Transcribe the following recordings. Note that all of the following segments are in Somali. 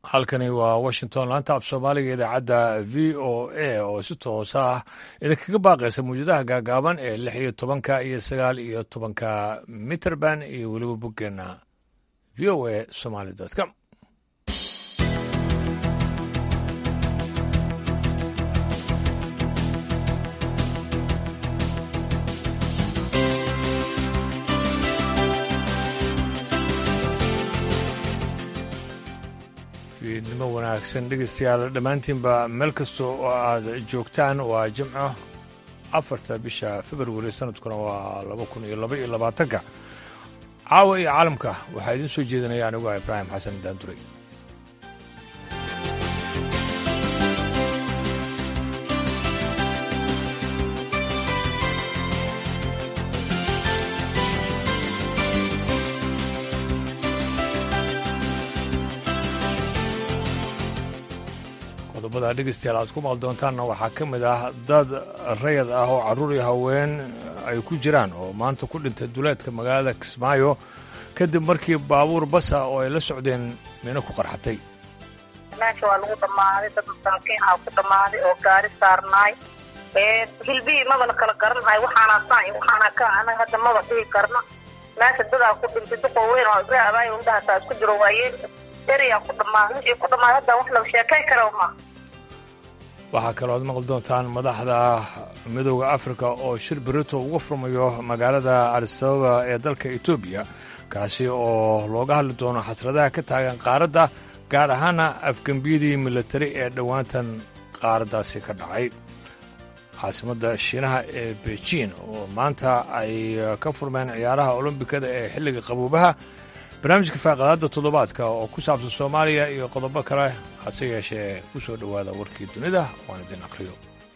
halkani waa washington laanta af soomaaliga idaacadda v o a oo si toos ah idinkaga baaqaysa mawjadaha gaagaaban ee lix iyo tobanka iyo sagaal iyo tobanka mitrband iyo weliba boggeena v o a somaly com fiidnimo wanaagsan dhegeystayaal dhammaantiinba meel kasta oo aad joogtaan waa jimco afarta bisha februari sanadkuna waa laba kun iyo laba iyo labaatanka caawa iyo caalamka waxaa idiin soo jeedinaya anigu ah ibraahim xasan daanduray qodobada dhegeystayaal aad ku maqli doontaanna waxaa ka mid ah dad rayad ah oo carruur iyo haween ay ku jiraan oo maanta ku dhintay duleedka magaalada kismaayo kadib markii baabuur basa oo ay la socdeen mina ku qarxatay meesha waa lagu dhammaaday dad masaakiin ah ku dhammaaday oo gaari saarnaay hilbihii maba la kala garanhay waxaana saa waxaana ka anaga hadda maba dhihi karna meesha dadaa ku dhintay duqoo weyn oo ibra abaayo indhaha taa isku jiro waayeen eriyaa ku dhammaaday wixii ku dhammaaday hadda wax la sheekay kara ma waxaa kaloo ad maqli doontaan madaxda midooda afrika oo shir berito uga furmayo magaalada adisababa ee dalka etoobiya kaasi oo looga hadli doono xasradaha ka taagan qaaradda gaar ahaana afgembiyadii militari ee dhowaantan qaaraddaasi ka dhacay caasimadda shiinaha ee beijin oo maanta ay ka furmeen ciyaaraha olombikada ee xilliga qaboobaha barnaamijka faaqadaadda toddobaadka oo ku saabsan soomaaliya iyo qodobo kale hase yeeshee ku soo dhowaada warkii dunida waan idin akhriyo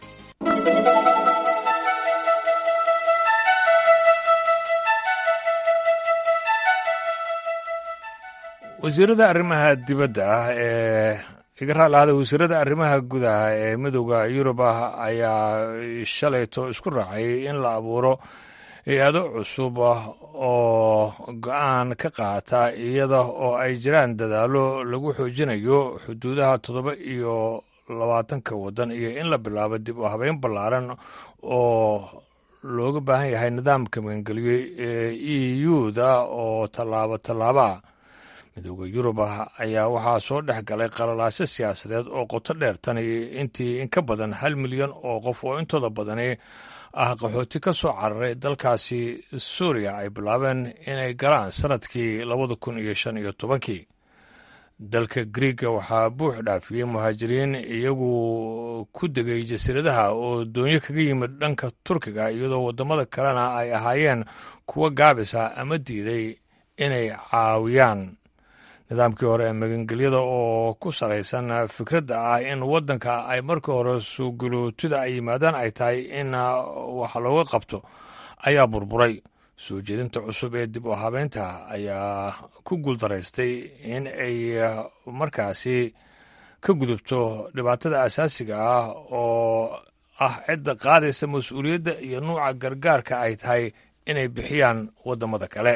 wasiirada arrimaha dibadda ah ee iga raalaada wasiirada arrimaha gudaha ee midooda yurub ah ayaa shalayto isku raacay in la abuuro hay-ado cusub oo go-aan ka qaata iyada oo ay jiraan dadaallo lagu xoojinayo xuduudaha toddoba iyo labaatanka waddan iyo in la bilaabo dib u habeyn ballaaran oo looga baahan yahay nidaamka magangeliyo ee e u-da oo tallaabo tallaabaa midooda yurub ayaa waxaa soo dhex galay qalalaasyo siyaasadeed oo qoto dheer tan intii in ka badan hal milyan oo qof oo intooda badani ah qaxooti ka soo cararay dalkaasi suuriya ay bilaabeen inay galaan sanadkii labada kun iyo shan iyo tobankii dalka griiga waxaa buux dhaafiyey muhaajiriin iyagu ku degay jasiiradaha oo doonyo kaga yimid dhanka turkiga iyadoo waddamada kalena ay ahaayeen kuwa gaabisa ama diiday inay caawiyaan nidaamkii hore ee magangelyada oo ku salaysan fikradda ah in waddanka ay markii hore suuguluutida ay yimaadaan ay tahay in wax looga qabto ayaa burburay soo jeedinta cusub ee dib u habeynta ayaa ku guuldaraystay in ay markaasi ka gudubto dhibaatada asaasiga ah oo ah cidda qaadaysa mas-uuliyadda iyo nuuca gargaarka ay tahay inay bixiyaan waddamada kale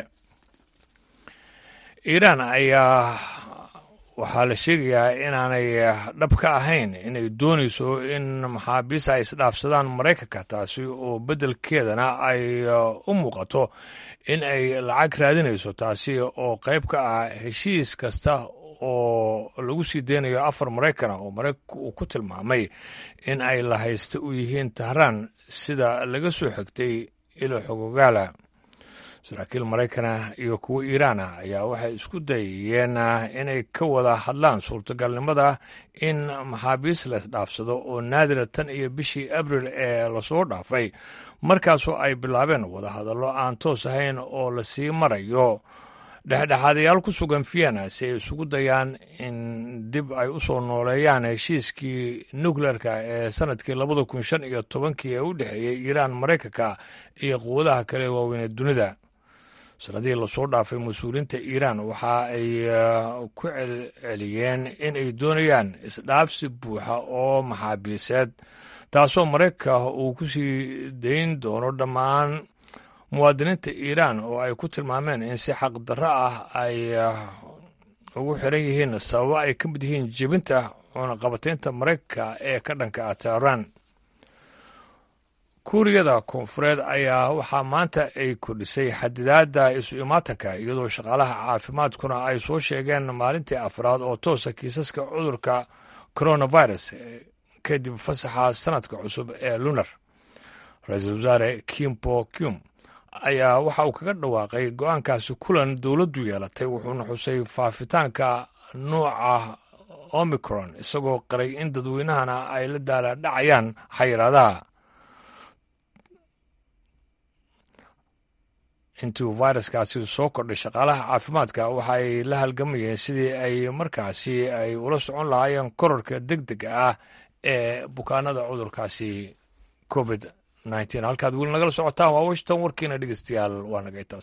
iiraan ayaa waxaa la sheegayaa inaanay dhab ka ahayn inay doonayso in maxaabiis ay isdhaafsadaan maraykanka taasi oo beddelkeedana ay u muuqato in ay lacag raadinayso taasi oo qayb ka ah heshiis kasta oo lagu sii deynayo afar maraykana oo maraykanku uu ku tilmaamay in ay lahaysta u yihiin tahraan sida laga soo xigtay ilo xogogaala saraakiil maraykana iyo kuwa iiraana ayaa waxay isku dayayeen inay ka wada hadlaan suurtagalnimada in maxaabiis la isdhaafsado oo naadira tan iyo bishii abril ee lasoo dhaafay markaasoo ay bilaabeen wadahadallo aan toos ahayn oo lasii marayo dhexdhexaadayaal ku sugan vienna si ay isugu dayaan in dib ay u soo nooleeyaan heshiiskii nukleerka ee sanadkii labada kun shan iyo tobankii ee u dhexeeyey iiraan maraykanka iyo quwadaha kale waaweyn ee dunida sanadihii lasoo dhaafay mas-uuliyiinta iiraan waxa ay ku celceliyeen in ay doonayaan isdhaafsi buuxa oo maxaabiiseed taasoo maraykanka uu ku sii dayn doono dhammaan muwaadiniinta iiraan oo ay ku tilmaameen in si xaq darro ah ay ugu xiran yihiin sababo ay ka mid yihiin jebinta cunaqabataynta maraykanka ee ka dhanka ah tehran kuuriyada koonfureed ayaa waxaa maanta ay kordhisay xadidaadda isu imaatanka iyadoo shaqaalaha caafimaadkuna ay soo sheegeen maalintii afraad oo toosa kiisaska cudurka coronavirus kadib fasaxa sanadka cusub ee lunar ra-iisul wasaare kimpo cum ayaa waxa uu kaga dhawaaqay go-aankaasi kulan dowladdu yeelatay wuxuuna xusay faafitaanka nuuca omicron isagoo qaray in dadweynahana ay la daala dhacayaan xayiraadaha intii uu fairuskaasi soo kordhay shaqaalaha caafimaadka waxa ay la halgamayeen sidii ay markaasi ay ula socon lahaayeen korarka deg dega ah ee bukaanada cudurkaasi covid nteen halkaad weli nagala socotaan waa washington warkiina dhegeystayaal waa nagay taas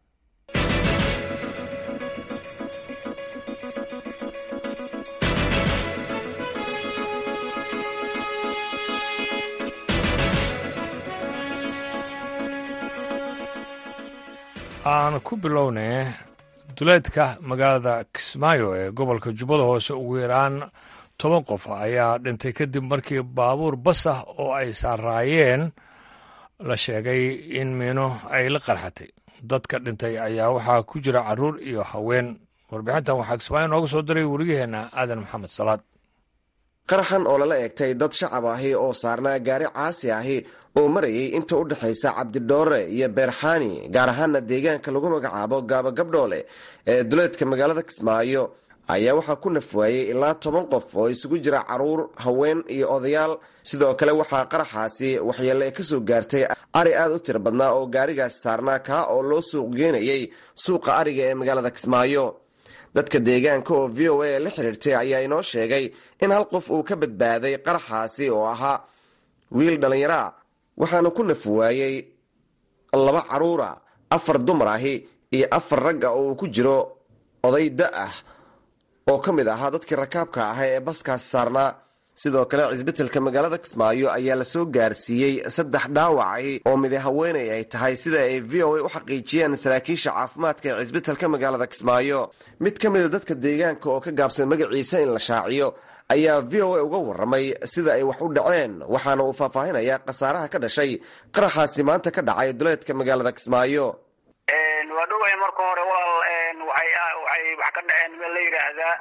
aan ku bilownay duleedka magaalada kismaayo ee gobolka jubbada hoose ugu yaraan toban qof ayaa dhintay kadib markii baabuur bas ah oo ay saaraayeen la sheegay in miino ay la qarxatay dadka dhintay ayaa waxaa ku jira caruur iyo haween warbixintan waxaa kismaayo nooga soo diray wariyaheenna aadan maxamed salaad qaraxan oo lala eegtay dad shacab ahi oo saarnaa gaari caasi ahi oo marayay inta u dhexaysa cabdidhoore iyo beerxaani gaar ahaana deegaanka lagu magacaabo gaaba gabdhoole ee duleedka magaalada kismaayo ayaa waxaa ku nafwaayey ilaa toban qof oo isugu jira caruur haween iyo odayaal sidoo kale waxaa qaraxaasi waxyeelle ka soo gaartay ari aad u tiro badnaa oo gaarigaasi saarnaa kaa oo loo suuq geenayay suuqa ariga ee magaalada kismaayo dadka deegaanka oo v o a la xiriirtay ayaa inoo sheegay in hal qof uu ka badbaaday qaraxaasi oo ahaa wiil dhallinyaraa waxaana ku nafwaayey laba caruura afar dumar ahi iyo afar ragga oo uu ku jiro oday da ah oo ka mid ahaa dadkii rakaabka ahaa ee baskaasi saarnaa sidoo kale cisbitalka magaalada kismaayo ayaa lasoo gaarsiiyey saddex dhaawacay oo midi haweenay ay tahay sida ay v o a u xaqiijiyeen saraakiisha caafimaadka ee cisbitalka magaalada kismaayo mid ka mida dadka deegaanka oo ka gaabsan magaciisa in la shaaciyo ayaa v o a uga waramay sida ay wax u dhaceen waxaana uu faahfaahinayaa khasaaraha ka dhashay qaraxaasi maanta ka dhacay duleedka magaalada kismaayo waa dhoway marka hore walaal waxay wax ka dhaceen meel la yidhaahdaa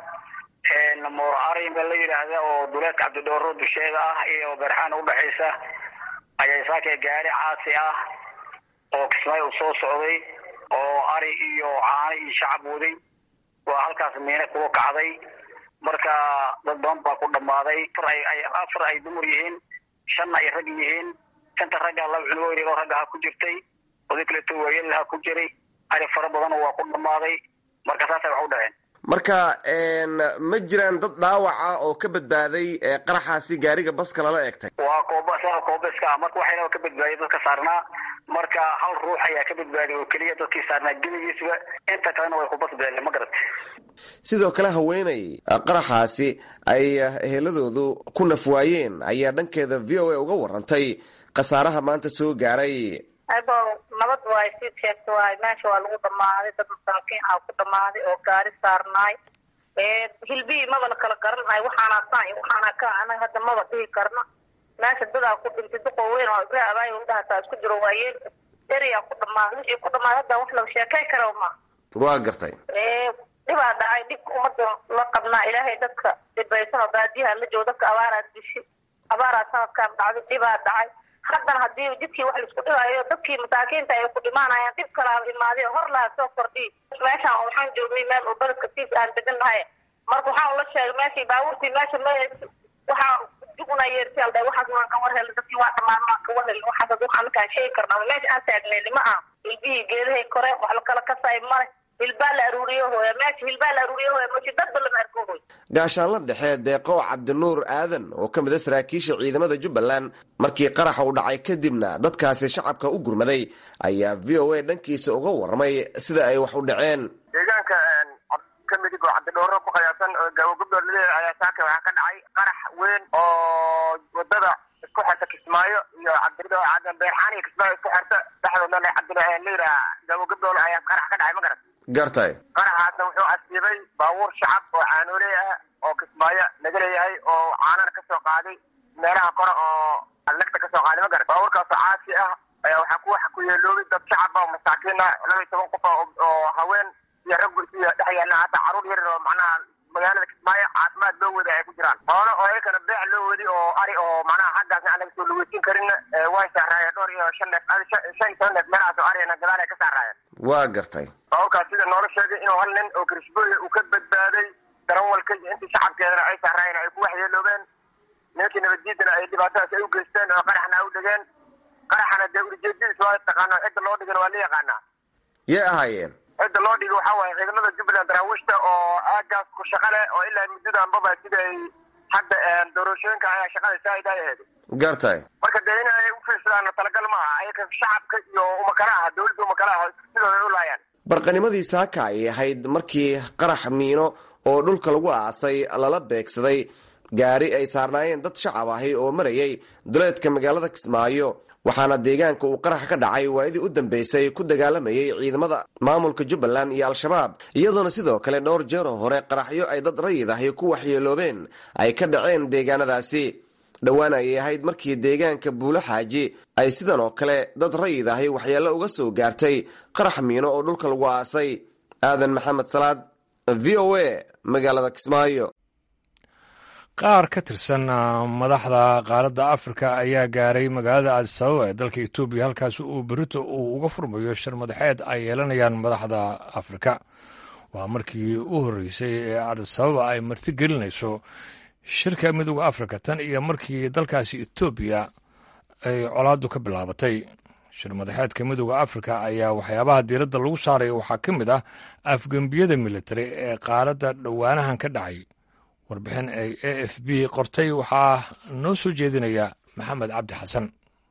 moor ari meel la yidhaahda oo duleedka cabdidhooro dusheeda ah iyo beerxaan udhexaysa ayay saakay gaari caasi ah oo kismaayo u soo socday oo ari iyo caano iyo shacab waday waa halkaas miine kuga kacday marka dad badan baa ku dhammaaday afar ay dumar yihiin shanna ay rag yihiin shanta ragga laba cunugo yaryaroo ragga ha ku jirtay oday kaleeto waayeel ha ku jiray ari fara badanna waa ku dhammaaday marka saasay wax u dhaceen marka ma jiraan dad dhaawaca oo ka badbaaday qaraxaasi gaariga baska lala eegtay waa kooba saa koobeska ah marka waxayna ka badbaadiyay dadka saarnaa marka hal ruux ayaa ka badbaadiyay oo keliya dadkii saarnaa geligiisba inta kalena way ku basbeeleen ma garat sidoo kale haweeney qaraxaasi ay eheladoodu ku nafwaayeen ayaa dhankeeda v o a uga warantay khasaaraha maanta soo gaaray abo nabad waay sii sheegta waay meesha waa lagu dhamaaday dad masaakiin ah ku dhamaaday oo gaari saarnaay hilbihii maba la kala garanhayo waxaana saan iyo waxaana ka anaga hadda maba dhihi karna meesha dadaa ku dhintay duqoo weyn oo ibra abaayo udhahataa isku jiro waayeel eriyaa ku dhamaaday wixii ku dhamaaday hadda wax laga sheekay karo ma waa gartay dhibaa dhacay dhibka umada la qabnaa ilaahay dadka dhibaysan oo baadiyaha la joogo dadka abaaraa dishi abaaraa sanadkan dhacday dhibaa dhacay haddana haddii jidkii wax laisku dhibaayo dadkii masaakiinta ay ku dhimaanayaan dhib kalaaba imaaday hor lahaa soo kordhiy meeshaan waxaan joognay meel oo beledka siis aan degan nahay marka waxaan ula sheegay meeshii baabuurtii meesha ma waxaa juguna yeertay aldha waxaas waan ka war helay dadkii waa dhamaan waan ka war helay waxaas waxaan markaan sheegi karnaa meesha aan taagnayni ma aha ilbihii geedahay kore wax lakala kasay male hilbaa la aruuriyo hooya meesha hilbaa la aruuriyo hooya meesha dadba lama arko hooy gaashaanla dhexe deeqo cabdinuur aadan oo ka mid a saraakiisha ciidamada jubbaland markii qaraxa uu dhacay kadibna dadkaasi shacabka u gurmaday ayaa v o a dhankiisa uga warramay sida ay wax u dhaceen deegaanka ka midig oo cabdidhooro ku qayaabsan oo gaabo gabdhood laleeyahay ayaa saaka waxaa ka dhacay qarax weyn oo wadada isku xirta kismaayo iyo cabdi beerxaan iyo kismaayo isku xirta dhexdoodna cabdi layidhaha gaabo gabdhool ayaa qarax ka dhacay ma garat gartay qaraxaasna wuxuu asiibay baabuur shacab oo caanooley ah oo kismaayo laga leeyahay oo caanana kasoo qaaday meelaha kore oo lagta kasoo qaaday ma garan baabuurkaasoo caasi ah ayaa waxaa ku waxa ku yeeloobay dad shacab ah oo masaakiin ah laba iyo toban qof oo haween iyo rag iyo dhex yaalla hata caruur yar oo macnaha magaalada kismaayo caafimaad loo wadi ay ku jiraan xoolo oo ayakana beec loo wadi oo ari oo macnaha xaggaasna aan laga soo lugeysin karin way saaraayeen dhowr iyo shan neef shan iyo toban neef meelahaas oo arigana gadaal ay ka saaraayeen waa gartay baabuurkaas sida noola sheegay inuu hal nin oo karisbooya uu ka badbaaday darawalka iyo intii shacabkeedana ay saaraayeen ay ku waxyeeloobeen nimankii nabaddiidana ay dhibaatadaas ay u geysteen oo qaraxna ay u dhigeen qaraxana dee ulijeedadiis waa taqaana cidda loo dhigana waa la yaqaanaa yay ahaayeen cidda loo dhigay waxaa waaye ciidamada jubbaland daraawiishta oo aagaas ku shaqa leh oo ilaa muddadanbaba sida ay hadda doorashooyinka ayaa shaqada saaid ay ahayd gartay marka dee in ay u fiirsadaan talagal ma aha ayaka shacabka iyo umakala aha dawladda umakala aha sidooda ay u laayaan barqanimadii saaka ay ahayd markii qarax miino oo dhulka lagu aasay lala beegsaday gaari ay saarnaayeen dad shacab ahi oo marayay duleedka magaalada kismaayo waxaana deegaanka uu qarax ka dhacay waayadii u dambeysay ku dagaalamayay ciidamada maamulka jubbaland iyo al-shabaab iyadoona sidoo kale dhowr jeeroo hore qaraxyo ay dad rayid ahi ku waxyeeloobeen ay ka dhaceen deegaanadaasi dhowaan ayay ahayd markii deegaanka buulo xaaji ay sidan oo kale dad rayid ahi waxyeello uga soo gaartay qarax miino oo dhulka lagu aasay aadan maxamed salaad v o a magaalada kismaayo qaar ka tirsan madaxda qaaradda afrika ayaa gaaray magaalada addisababa ee dalka etoobiya halkaas uu berito uu uga furmayo shir madaxeed ay yeelanayaan madaxda afrika waa markii u horreysay ee addisababa ay marti gelinayso shirka midooda afrika tan iyo markii dalkaasi etoobiya ay colaaddu ka bilaabatay shir madaxeedka midooda afrika ayaa waxyaabaha diiradda lagu saaraya waxaa ka mid ah afgembiyada militari ee qaaradda dhowaanahan ka dhacay warbixin ay a f b qortay waxaa noo soo jeedinaya maxamed cabdi xasan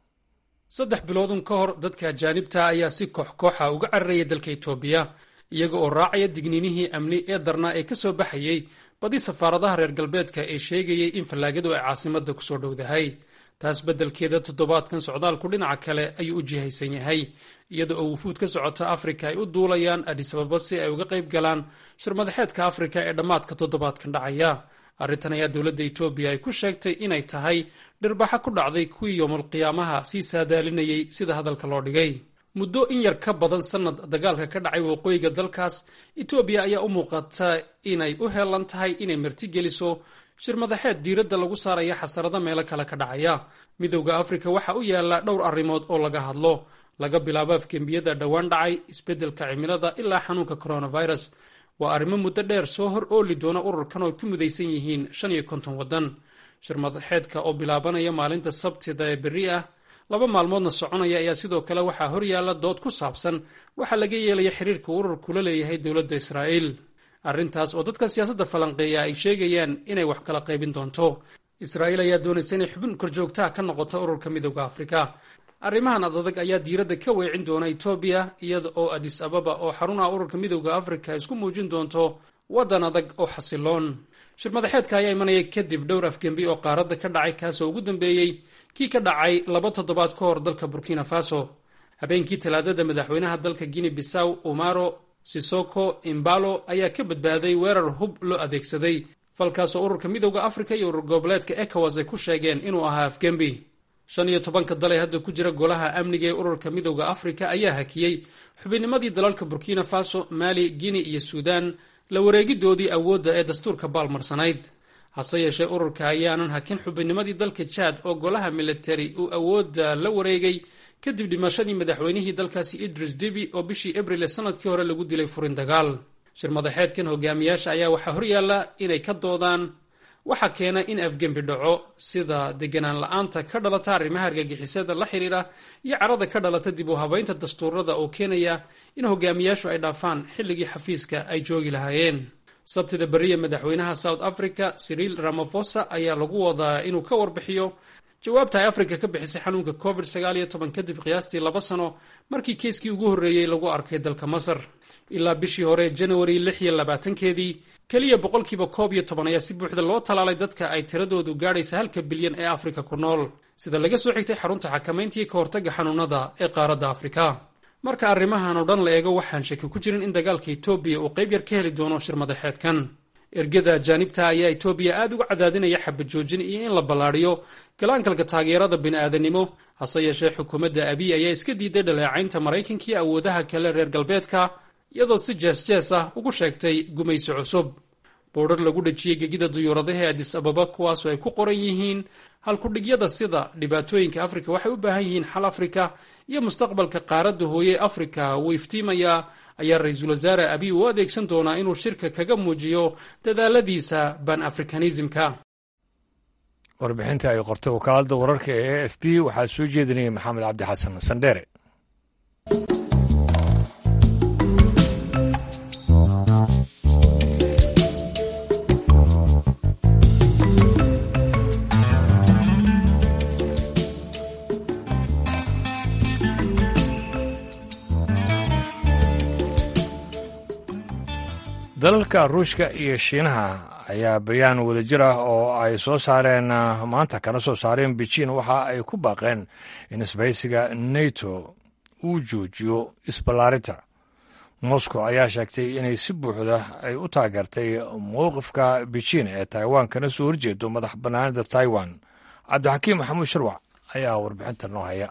saddex biloodun ka hor dadka ajaanibta ayaa si koox kooxa uga cararaya dalka etoobiya iyaga oo raacaya digniinihii amni ee darnaa ee ka soo baxayey badi safaaradaha reer galbeedka ee sheegayay in fallaagadu ay caasimadda kusoo dhowdahay taas beddelkeeda toddobaadkan socdaalku dhinaca kale ayuu u jihaysan yahay iyada oo wufuud ka socota afrika ay u duulayaan adisababa si ay uga qayb galaan shir madaxeedka afrika ee dhammaadka toddobaadkan dhacaya arrintan ayaa dowladda etoobiya ay ku sheegtay inay tahay dhirbaxa ku dhacday kuwii yoomulqiyaamaha sii saadaalinayay sida hadalka loo dhigay muddo in yar ka badan sannad dagaalka ka dhacay waqooyiga dalkaas etoobiya ayaa u muuqata inay u heelan tahay inay martigeliso shir madaxeed diiradda lagu saaraya xasarada meelo kale ka dhacaya midowda afrika waxa u yaala dhowr arrimood oo laga hadlo laga bilaabo afgembiyada dhowaan dhacay isbeddelka cimilada ilaa xanuunka coronavirus waa arrimo muddo dheer soo hor ooli doona ururkan oo ku midaysan yihiin shan iyo konton waddan shir madaxeedka oo bilaabanaya maalinta sabtida ee berri ah laba maalmoodna soconaya ayaa sidoo kale waxaa horyaala dood ku saabsan waxaa laga yeelaya xiriirka ururku la leeyahay dowladda israa'iil arrintaas oo dadka siyaasadda falanqeeya ay sheegayaan inay wax kala qaybin doonto israa'iil ayaa doonaysa inay xubin korjoogtaha ka noqoto ururka midowda afrika arrimahan adadag ayaa diiradda ka weecin doona etoobiya iyada oo adis ababa oo xarunaha ururka midowda afrika isku muujin doonto waddan adag oo xasiloon shir madaxeedka ayaa imanaya kadib dhowr afgembi oo qaaradda ka dhacay kaasoo ugu dambeeyey kii ka dhacay laba toddobaad ka hor dalka burkina faso habeenkii talaadada madaxweynaha dalka guinea bisaw umaro sisoko imbalo ayaa ka badbaaday weerar hub loo adeegsaday falkaasoo ururka midowda afrika iyo urur goboleedka ecowas ay ku sheegeen inuu ahaa afgembi shan iyo tobanka dal ee hadda ku jira golaha amniga ee ururka midowda afrika ayaa hakiyey xubinnimadii dalalka burkina faso mali guinea iyo suudan la wareegidoodii awoodda ee dastuurka baalmarsanayd hase yeeshee ururka ayaanan hakin xubinnimadii dalka jaad oo golaha militari uu awoodda la wareegay kadib dhimashadii madaxweynihii dalkaasi idris debi oo bishii abril ee sanadkii hore lagu dilay furin dagaal shir madaxeedkan hogaamiyaasha ayaa waxaa horyaalla inay ka doodaan waxaa keena in afgembi dhaco sida deganaan la-aanta ka dhalata arrimaha argagixisada la xidhiidha iyo carada ka dhalata dib u habaynta dastuurada oo keenaya in hogaamiyaashu ay dhaafaan xilligii xafiiska ay joogi lahaayeen sabtida beriya madaxweynaha south africa siriil ramafosa ayaa lagu wadaa inuu ka warbixiyo jawaabta ay afrika ka bixisay xanuunka covid kadib qiyaastii laba sano markii keiskii ugu horreeyey lagu arkay dalka masar ilaa bishii hore janawari lix iyo labaatankeedii keliya boqolkiiba koob iyo toban ayaa si buuxda loo talaalay dadka ay tiradoodu gaadhaysa halka bilyan ee afrika ku nool sida laga soo xigtay xarunta xakamayntii ka hortagga xanuunada ee qaaradda afrika marka arrimahan oo dhan la eego waxaan shaki ku jirin in dagaalka etoobiya uu qayb yar ka heli doono shirmadaxeedkan ergada ajaanibta ayaa etoobiya aad uga cadaadinaya xabajoojin iyo in la ballaadhiyo galaankalka taageerada bini'aadanimo hase yeeshee xukuumadda abiy ayaa iska diiday dhaleecaynta maraykankii awoodaha kale reer galbeedka iyadoo si jees-jees ah ugu sheegtay gumaysi cusub boodhar lagu dhejiyey gegida duyuuradaha ee adis ababa kuwaasoo ay ku qoran yihiin halkudhigyada sida dhibaatooyinka afrika waxay u baahan yihiin xal afrika iyo mustaqbalka qaaradda hooye afrika wuu iftiimayaa ayaa ra-iisul wasaare abiy u adeegsan doonaa inuu shirka kaga muujiyo dadaaladiisa ban afrikanismka warbixinta ay qortay wakaaladda wararka ee a f b waxaa soo jeedinayay maxamed cabdi xasan sandheere dalalka ruushka iyo shiinaha ayaa bayaan wadajir ah oo ay soo saareen maanta kana soo saareen beijin waxa ay ku baaqeen in isbahaysiga nato uu joojiyo isballaarinta moscow ayaa sheegtay inay si buuxda ay u taageertay mowqifka beijin ee taiwan kana soo horjeedo madax bannaanida taiwan cabdixakiim maxamuud sharwac ayaa warbixinta noo haya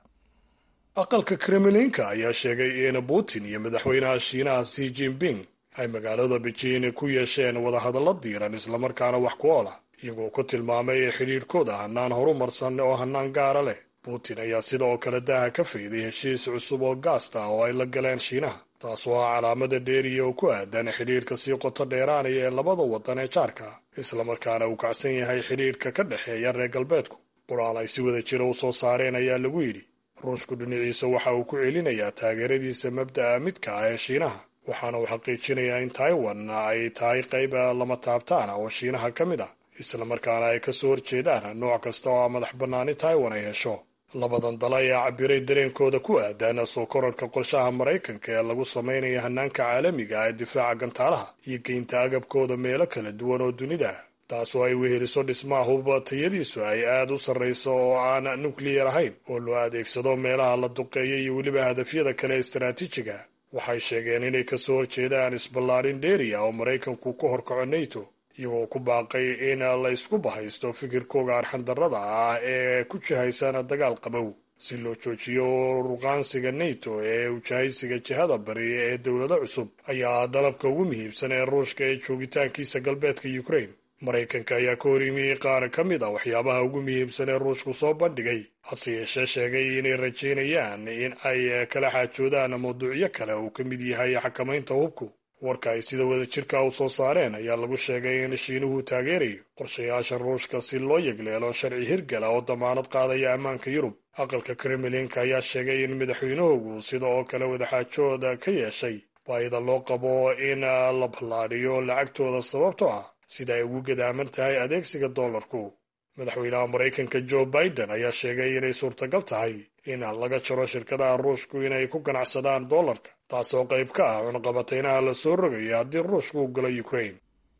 aqalka kremlinka ayaa sheegay in putin iyo madaxweynaha shiinaha si jinping ay magaalada beijing ku yeesheen wadahadallo diiran islamarkaana wax ku ool ah iyagoo ku tilmaamay xidhiidhkooda hannaan horumarsan oo hannaan gaara leh putin ayaa sidoo kale daaha ka fayday heshiis cusub oo gaasta ah oo ay la galeen shiinaha taasoo ah calaamada dheeriya oo ku aadan xidhiidhka sii qoto dheeraanaya ee labada waddan ee jaarka islamarkaana uu kacsan yahay xidhiidhka ka dhexeeya reer galbeedku qoraal ay si wada jira u soo saareen ayaa lagu yidhi ruushku dhinaciisa waxa uu ku celinayaa taageeradiisa mabda'a midka ah ee shiinaha waxaana uu xaqiijinayaa in taiwan ay tahay qayb lama taabtaan ah oo shiinaha ka mid ah islamarkaana ay ka soo horjeedaan nooc kasta oo madax bannaani taiwan ay hesho labadan dal ayaa cabiray dareenkooda ku aadan soo kororhka qorshaha maraykanka ee lagu samaynayo hannaanka caalamiga ee difaaca gantaalaha iyo geynta agabkooda meelo kala duwan oo dunida taasoo ay weheliso dhismaha hubba tayadiisu ay aad u sarrayso oo aan nukliyar ahayn oo loo adeegsado meelaha la duqeeya iyo weliba hadafyada kale istaraatiijiga waxay sheegeen inay ka soo horjeedaan isballaarin dheeriya oo maraykanku ku horkaco nato iyagoo ku baaqay in la isku bahaysto fikirkooga arxandarrada ah ee ku jihaysan dagaal qabow si loo joojiyo ruqaansiga nato ee ujahaysiga jihada bari ee dowlado cusub ayaa dalabka ugu muhiimsan ee ruushka ee joogitaankiisa galbeedka ukraine maraykanka ayaa ka hor yimi qaar ka mid a waxyaabaha ugu muhiimsan ee ruushku soo bandhigay hase yeeshee sheegay inay rajaynayaan in ay kala xaajoodaan mawduucyo kale uu ka mid yahay xakamaynta hubku warka ay sida wada jirka u soo saareen ayaa lagu sheegay in shiinuhu taageerayo qorshayaasha ruushka si loo yegleelo sharci hirgala oo damaanad qaadaya ammaanka yurub aqalka kremlinka ayaa sheegay in madaxweynahoogu sida oo kale wadaxaajooda ka yeeshay baayida loo qabo in la ballaadhiyo lacagtooda sababto ah sida ay ugu gadaaman tahay adeegsiga doolarku madaxweynaha maraykanka joe biden ayaa sheegay inay suurtagal tahay in laga jaro shirkadaha ruushku inay ku ganacsadaan doolarka taasoo qayb ka ah cunqabateynaha la soo rogayo haddii ruushku u galo ukraine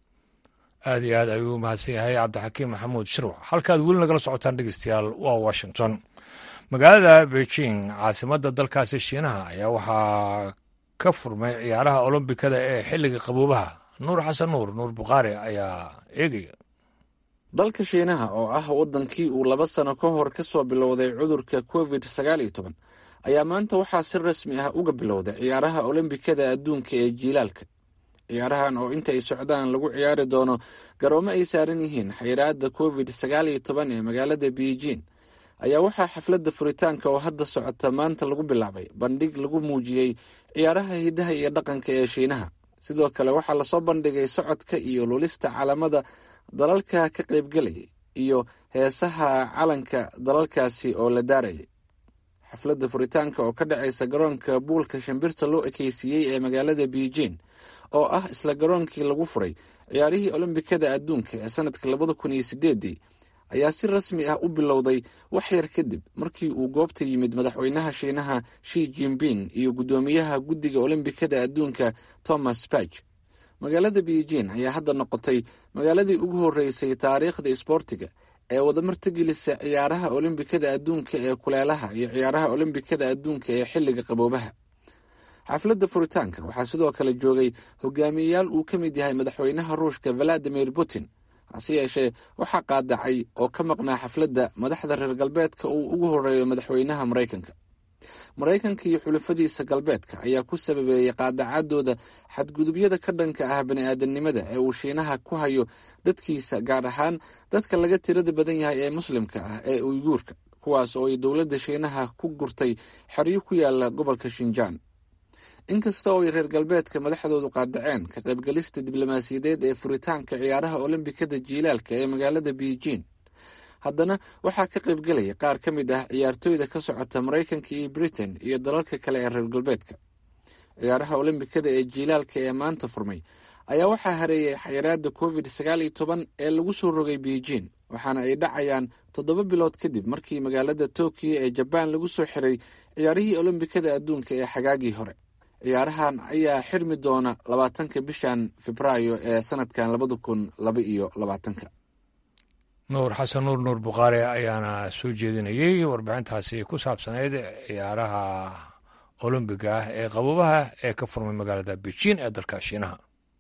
aad iyo aad ayuu mahadsan yahay cabdixakiim maxamuud shirwac halkaad weli nagala socotaan dhegeystayaal waa washington magaalada beijing caasimadda dalkaasi shiinaha ayaa waxaa ka furmay ciyaaraha olombikada ee xilliga qaboobaha nuur xasan nuur nuur bukhaari ayaa eegaya dalka shiinaha oo ah waddankii uu laba sano ka hor ka soo bilowday cudurka covid sagaal iyo toban ayaa maanta waxaa si rasmi ah uga bilowday ciyaaraha olombikada adduunka ee jiilaalka ciyaarahan oo inta ay socdaan lagu ciyaari doono garoomo ay saaran yihiin xayiraadda covid sagaal iyo toban ee magaalada beijing ayaa waxaa xafladda furitaanka oo hadda socota maanta lagu bilaabay bandhig lagu muujiyey ciyaaraha hidaha iyo dhaqanka ee shiinaha sidoo kale waxaa lasoo bandhigay socodka iyo lulista calamada dalalka ka qaybgalayay iyo heesaha calanka dalalkaasi oo la daarayay xafladda furitaanka oo ka dhacaysa garoonka buulka shimbirta loo ekeysiiyey ee magaalada beijing oo ah isla garoonkii lagu furay ciyaarihii olombikada adduunka ee sanadka labada kun iyo sideedii ayaa si rasmi ah u bilowday wax yar kadib markii uu goobta yimid madaxweynaha shiinaha shi jinping iyo guddoomiyaha guddiga olombikada adduunka thomas bach magaalada beijing ayaa hadda noqotay magaaladii ugu horeysay taariikhda isboortiga ee wadamartagelisa ciyaaraha olombikada adduunka ee kuleelaha iyo ciyaaraha olombikada adduunka ee xilliga qaboobaha xafladda furitaanka waxaa sidoo kale joogay hogaamiyeyaal uu ka mid yahay madaxweynaha ruushka valadimir putin hase yeeshee waxaa qaadacay oo ka maqnaa xafladda madaxda reer galbeedka uu ugu horeeyo madaxweynaha maraykanka maraykanka iyo xulafadiisa galbeedka ayaa ku sababeeyey qaadacadooda xadgudubyada ka dhanka ah bani-aadamnimada ee uu shiinaha ku hayo dadkiisa gaar ahaan dadka laga tirada badan yahay ee muslimka ah ee uyguurka kuwaas oo ay dowladda shiinaha ku gurtay xeryo ku yaala gobolka shinjaan inkasta oo ay reer galbeedka madaxdoodu qaadaceen ka qaybgalista diblomaasiyadeed ee furitaanka ciyaaraha olombikada jiilaalka ee magaalada beijing haddana waxaa ka qaybgelaya qaar ka mid ah ciyaartooyda ka socota maraykanka iyo britain iyo dalalka kale ee reer galbeedka ciyaaraha olombikada ee jiilaalka ee maanta furmay ayaa waxaa hareeyay xayiraada covid sagaal iyo toban ee lagu soo rogay beijing waxaana ay dhacayaan toddoba bilood kadib markii magaalada tokiyo ee jabaan lagu soo xiray ciyaarihii olombikada adduunka ee xagaagii hore ciyaarahan ayaa xirmi doona labaatanka bishan febraayo ee sanadkan labada kun laba iyo labaatanka nuur xasan nuur nuur bukhaari ayaana soo jeedinayey warbixintaasi ku saabsanayd ciyaaraha olombiga ah ee qabobaha ee ka furmay magaalada beijing ee dalka shiinaha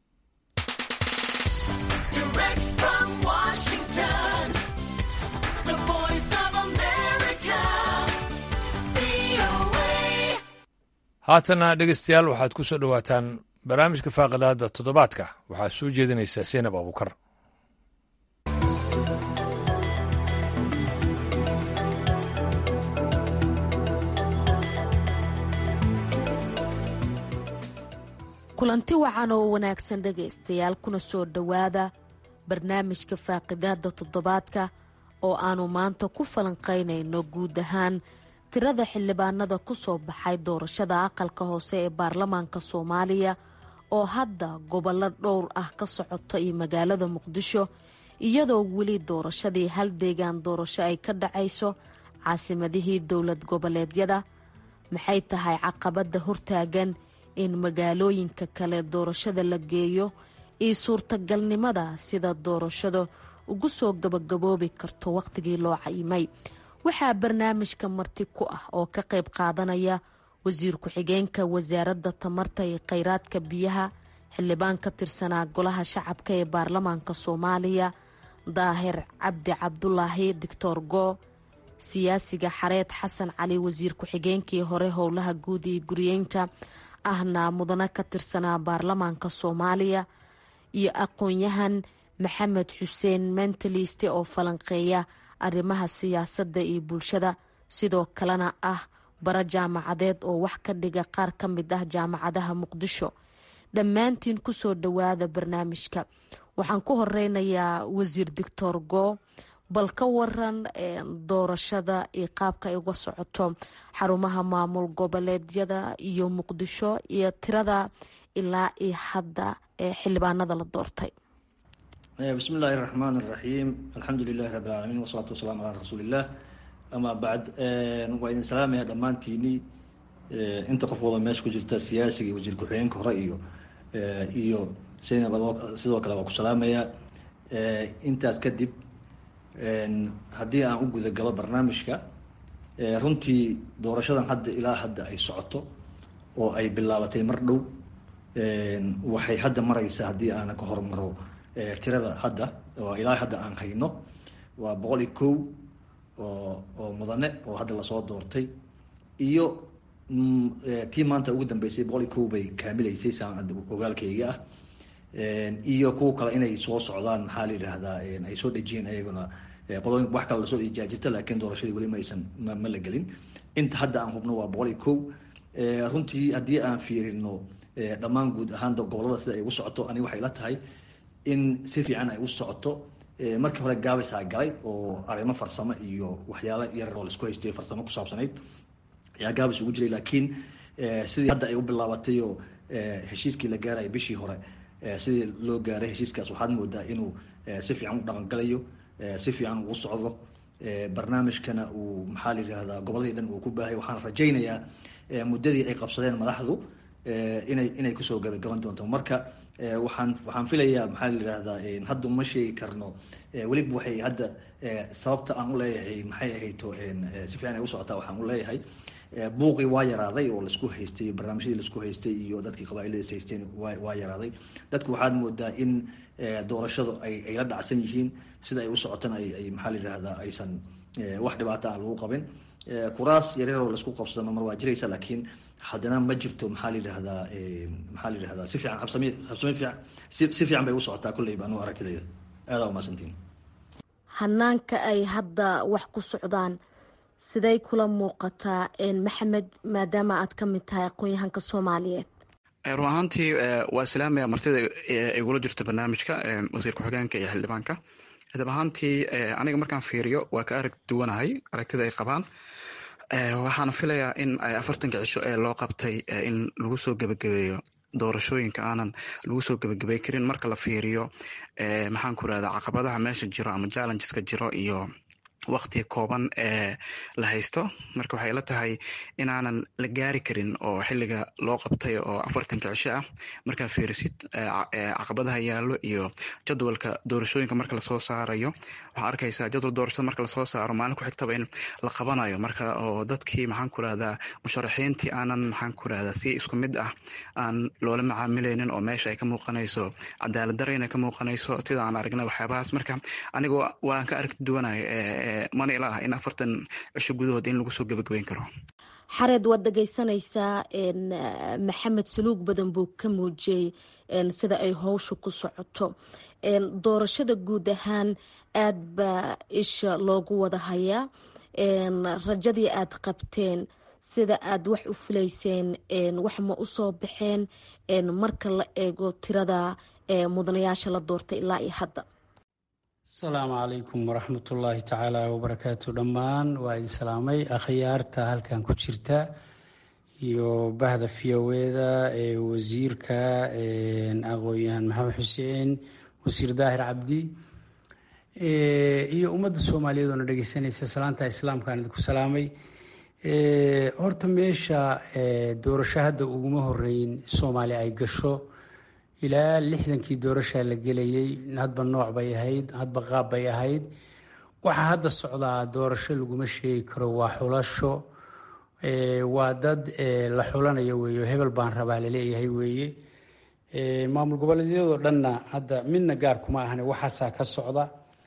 haatana dhegeystayaal waxaad ku soo dhowaataan barnaamijka faaqidaada toddobaadka waxaa soo jeedinaysa seenab abukar kulanti wacan oo wanaagsan dhegaystayaal kuna soo dhowaada barnaamijka faaqidaada toddobaadka oo aannu maanta ku falanqaynayno guud ahaan tirada xildhibaanada ku soo baxay doorashada aqalka hoose ee baarlamaanka soomaaliya oo hadda gobollo dhowr ah ka socota iyo magaalada muqdisho iyadoo weli doorashadii hal deegaan doorasho ay ka dhacayso caasimadihii dowlad goboleedyada maxay tahay caqabadda hortaagan in magaalooyinka kale doorashada la geeyo iyo suurtagalnimada sida doorashada ugu soo gabagaboobi karto wakhtigii loo cayimay waxaa barnaamijka marti ku ah oo ka qayb qaadanaya wasiir ku-xigeenka wasaaradda tamarta iyo kheyraadka biyaha xildhibaan ka tirsanaa golaha shacabka ee baarlamaanka soomaaliya daahir cabdi cabdulaahi doctor goo siyaasiga xareed xasan cali wasiir ku-xigeenkii hore howlaha guud iyo guriyeynta ahna mudane ka tirsanaa baarlamaanka soomaaliya iyo aqoon-yahan maxamed xuseen mentaliste oo falanqeeya arrimaha siyaasadda iyo bulshada sidoo kalena ah bara jaamacadeed oo wax ka dhiga qaar ka mid ah jaamacadaha muqdisho dhammaantiin kusoo dhowaada barnaamijka waxaan ku horeynayaa wasiir doctor goo bal ka waran doorashada iyo qaabka ay uga socoto xarumaha maamul goboleedyada iyo muqdisho iyo tirada ilaa iyo hadda ee xildhibaanada la doortay bismi illaahi raxmaan iraxiim alxamdu lilahi rabbi alcaalamiin wasalaatu wasalaamu calaa rasuuliillah amaa bacd waa idin salaamaya dhammaantiini inta qof wada meesha ku jirta siyaasiga iyo wasiir ku-xigeenka hore iyo iyo saynab sidoo kale waa ku salaamaya intaas kadib haddii aan u gudagalo barnaamijka runtii doorashadan hadda ilaa hadda ay socoto oo ay bilaabatay mar dhow waxay hadda mareysaa haddii aana ka hormaro tirada hadda oo ilaa hadda aan hayno waa boqol iyo kow oo oo mudane oo hadda lasoo doortay iyo tii maanta ugu dambeysay boqol iyo kow bay kaamileysay saan ogaalkayga ah iyo kuwa kale inay soo socdaan maxaa la yidhaahdaa ay soo dhejiyeen ayaguna qodooyin wax kale lasoo dhejiyaa jirta laakiin doorashadii weli maysan ma ma la gelin inta hadda aan hubno waa boqol iyo kow runtii haddii aan fiirino dhammaan guud ahaan gobolada sida ay ugu socoto ani waxay la tahay in si fiican ay u socoto markii hore gaabisaa galay oo arrimo farsamo iyo waxyaalo yar oo laisku haystay farsamo ku saabsanayd ayaa gaabis ugu jiray laakiin sidii hadda ay u bilaabatay oo heshiiskii la gaaraya bishii hore sidii loo gaaray heshiiskaas waxaad moodaa inuu si fiican u dhaqangalayo si fiican uu socdo barnaamijkana uu maxaa la yidhahdaa goboladii dhan uu ku baahay waxaan rajaynayaa muddadii ay qabsadeen madaxdu inay inay kusoo gabagaban doonto marka waxaan waxaan filayaa maxaa la yidhahdaa hadda uma sheegi karno weliba waxay hadda sababta aan u leeyahay maxay ahayto si fiican ay u socotaa waxaan u leeyahay buuqii waa yaraaday oo laisku haystay barnaamijyadii laisku haystay iyo dadkii qabaailadiis haysteen waa waa yaraaday dadku waxaad moodaa in doorashadu ay ay la dhacsan yihiin sida ay u socotana ay ay maxaa la yidhahdaa aysan wax dhibaata ah lagu qabin kuraas yaryaroo laisku qabsado mar waa jiraysa laakiin haddana ma jirto maxaa la yidhahdaa maxaa la yidhahdaa si fiican habsami habsami fiican si si fiican bay u socotaa kulleyba anugu aragtidayda aadaa umahadsantiin hanaanka ay hadda wax ku socdaan siday kula muuqataa maxamed maadaama aad ka mid tahay aqoon-yahanka soomaaliyeed run ahaantii waa islaamaya martida igula jirto barnaamijka wasiir ku-xigeenka iyo xildhibaanka dab ahaantii aniga markaan fiiriyo waa ka arag duwanahay aragtida ay qabaan waxaana filayaa in afartanka cisho ee loo qabtay in lagu soo gebagabeeyo doorashooyinka aanan lagu soo gebagabey karin marka la fiiriyo maxaan ku irahda caqabadaha meesha jiro ama challengeska jiro iyo waktiga kooban ee la haysto marka waxay la tahay inaanan la gaari karin oo xiliga loo qabtay oo afartanka cisho ah markaa fiirisid caqabadaha yaallo iyo jadwalka doorashooyinka marka lasoo saarayo waxaa arkaysaa jadwal doorashada marka lasoo saaro maalin ku xigtaba in la qabanayo marka oo dadkii maxaan ku rahdaa musharaxiintii aanan maxaan ku rahdaa si isku mid ah aan loola macaamileynin oo meesha ay ka muuqanayso cadaalad darayna ka muuqanayso sida aan aragnay waxyaabahaas marka aniga waan ka aragti duwanahay mana ila ah in afartan cisho gudahood in lagu soo gebagabeyn karo xareed waad dhegeysanaysaa maxamed saluug badan buu ka muujiyey sida ay howsha ku socoto doorashada guud ahaan aad baa isha loogu wada hayaa rajadii aad qabteen sida aad wax u filayseen wax ma usoo baxeen marka la eego tirada mudanayaasha la doortay ilaa iyo hadda asalaamu calaykum waraxmatullaahi tacaala wabarakaatu dhammaan waa idin salaamay akhyaarta halkan ku jirta iyo bahda fiyoweeda ee wasiirka aqoon-yahan maxamed xuseen wasiir daahir cabdi iyo ummadda soomaaliyeed oona dhegeysanaysa salaanta islaamkaan idinku salaamay horta meesha doorasho hadda uguma horeyn soomaali ay gasho ilaa lixdankii doorashaa la gelayay hadba nooc bay ahayd hadba qaab bay ahayd waxaa hadda socdaa doorasho laguma sheegi karo waa xulasho waa dad la xulanayo weeye hebel baan rabaa laleeyahay weeye maamul goboleedyadoo dhanna hadda midna gaar kuma ahane waxaasaa ka socda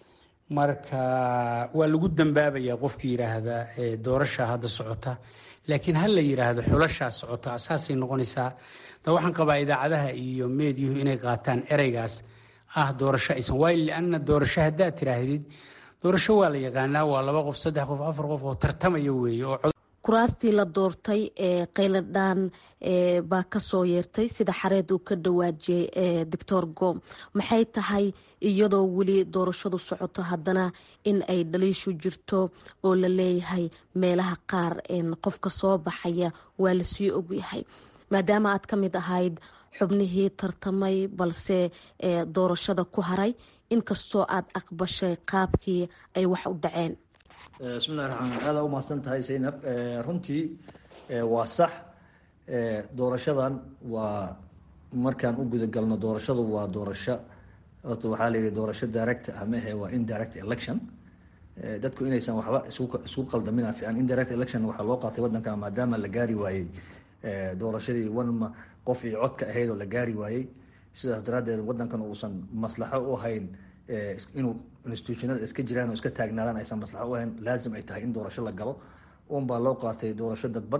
marka waa lagu dambaabayaa qofkii yidhaahda doorashaa hadda socota laakiin ha la yidhaahdo xulashaa socota saasay noqonaysaa da waxaan qabaa idaacadaha iyo meediyuhu inay qaataan ereygaas ah doorasho aysan waayo lianna doorasho haddaad tiraahdid doorasho waa la yaqaanaa waa laba qof saddex qof afar qof oo tartamaya weeye oo kuraastii la doortay ee qayladhaan baa kasoo yeertay sida xareed uu ka dhawaajiyey doctor gom maxay tahay iyadoo weli doorashadu socoto haddana in ay dhaliishu jirto oo la leeyahay meelaha qaar qofka soo baxaya waa lasii ogyahay maadaama aad ka mid ahayd xubnihii tartamay balse doorashada ku haray inkastoo aad aqbashay qaabkii ay wax u dhaceen bismillahi raxmaan aada u mahadsan tahay zaynab runtii waa sax doorashadan waa markaan u guda galno doorashadu waa doorasho horta waxaa la yihi doorasho direct amahe waa indirect election dadku inaysan waxba isku qaldamina fiican indirect election waxaa loo qaatay wadanka maadaama la gaari waayey doorashadii one qof iyo codka ahayd oo la gaari waayey sidaas daraadeed wadankan uusan maslaxo u hayn inuu institutionada iska jiraan oo iska taagnaadaan aysan maslaxo u hayn laazim ay tahay in doorasho la galo un baa loo qaatay doorasho dadban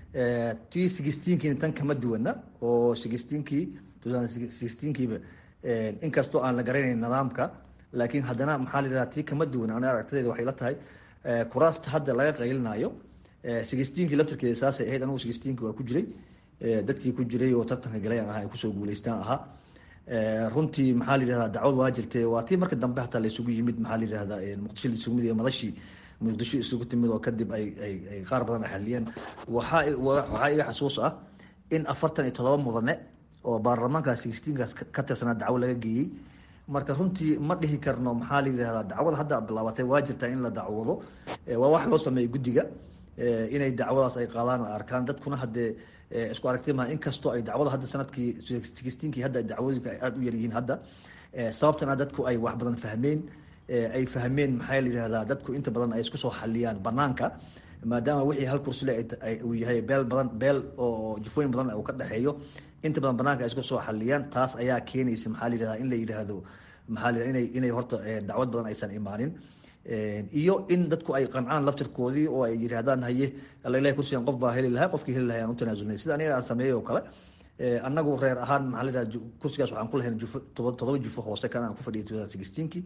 tii sixteenkiina tan kama duwana oo sixteenkii sixteenkiiba inkastoo aan la garanayn nidaamka laakiin haddana maxaa la yidhahdaa tii kama duwan ana aragtadeeda waxay la tahay kuraasta hadda laga qaylinayo sixteenkii laftirkeeda saasay ahayd anigu sixteenkii waa ku jiray dadkii ku jiray oo tartanka galayaan ahaa ay kusoo guuleystaan ahaa runtii maxaa la yidhahdaa dacwad waa jirtay waa tii marka dambe hataa la isugu yimid maxaa la yidhahdaa muqdisho la isugu yimid iyo madashii muqdisho isugu timid oo kadib ay ay ay qaar badan xaliyeen waxaa waxaa iga xasuus ah in afartan iyo todoba mudane oo baarlamaanka sixteenkaas ka tirsanaa dacwo laga geeyey marka runtii ma dhihi karno maxaa la yidhahdaa dacwada hadda bilaabatay waa jirtaa in la dacwoodo waa wax loo sameeyey guddiga inay dacwadaas ay qaadaan oo arkaan dadkuna haddee isku aragti maha inkastoo ay dacwada hadda sanadkii sixteenkii hadda dacwooyinka ay aada u yaryihiin hadda sababtana dadku ay wax badan fahmeen ay fahmeen maxaa la yihahdaa dadku inta badan ay isku soo xaliyaan banaanka maadaama wixii hal kursile uu yahay beel badan beel oo jufooyin badan uu ka dhexeeyo inta badan banaanka ay isku soo xaliyaan taas ayaa keenaysa maxaa la yihahdaa in la yidhaahdo maxaa la inay inay horta dacwad badan aysan imaanin iyo in dadku ay qancaan laftirkoodii oo ay yidhaahdaan haye alailahi kursigan qof baa heli lahaa qofkii heli lahay aan u tanaasulnay sida aniga aan sameeyey oo kale annagu reer ahaan maxaa la yidhahda kursigaas waxaan ku lahayn jufo todoba jufo hoose kan aan ku fadhiyay two thousand sixteenkii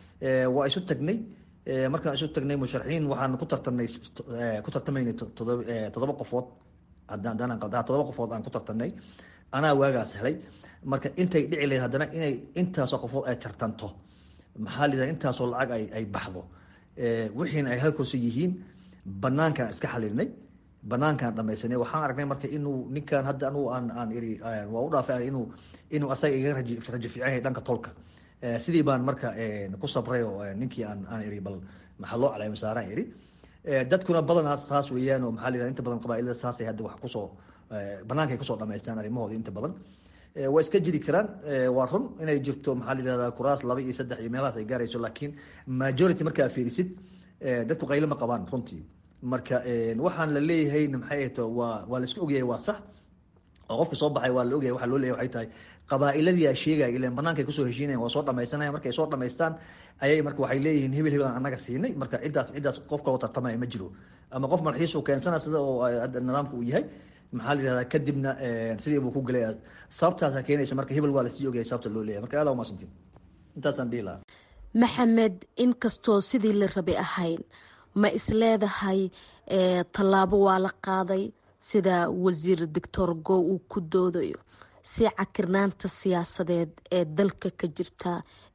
waa isu tagnay markaan isu tagnay musharaxiin waxaan ku tartanay ku tartamaynay todoba todoba qofood haddaan qaldaa todoba qofood aan ku tartanay anaa waagaas helay marka intay dhici lahayd haddana inay intaasoo qofood ay tartanto maxaa la yidhahda intaasoo lacag ay ay baxdo wixiina ay hal kursi yihiin banaankaan iska xalilinay banaankaan dhamaysanay waxaan aragnay marka inuu ninkan hadda anugu aan aan iri waa u dhaafay inuu inuu asaga iga raji raji fiican yahay dhanka tolka sidii baan marka ku sabray oo ninkii aan aan iri bal maxaa loo caleema saaraan iri dadkuna badanaa saas weeyaan oo maxaa la yidhahda inta badan qabaa'ilada saasay hadda wax kusoo bannaankay kusoo dhamaystaan arrimahooda inta badan waa iska jiri karaan waa run inay jirto maxaa la yidhahdaa kuraas laba iyo saddex iyo meelahaas ay gaarayso laakiin majority markaa fiirisid dadku qaylo ma qabaan runtii marka waxaan la leeyahayna maxay ahto waa waa la isku ogyahay waa sax oo qofka soo baxay waa la ogyahay waxaa loo leeyahay waxay tahay qabaa'iladii aa sheegaya ilan bannaankay kusoo heshiinayan waa soo dhamaysanaya markay soo dhamaystaan ayay marka waxay leeyihiin hebel hebel aan annaga siinay marka ciddaas ciddaas qof kaloo tartamaya ma jiro ama qof malxiis uu keensana sida oo nidaamka uu yahay maxaa la yihahdaa kadibna sidii buu ku gelay sababtaasa keenaysa marka hebel waa lasii ogyahay sababta loo leeyahay marka aada umaasantiin intaasaan dhihi lahaa maxamed inkastoo sidii la rabay ahayn ma isleedahay tallaabo waa la qaaday sida wasiir doctor go uu ku doodayo si cakirnaanta siyaasadeed ee dalka ka jirta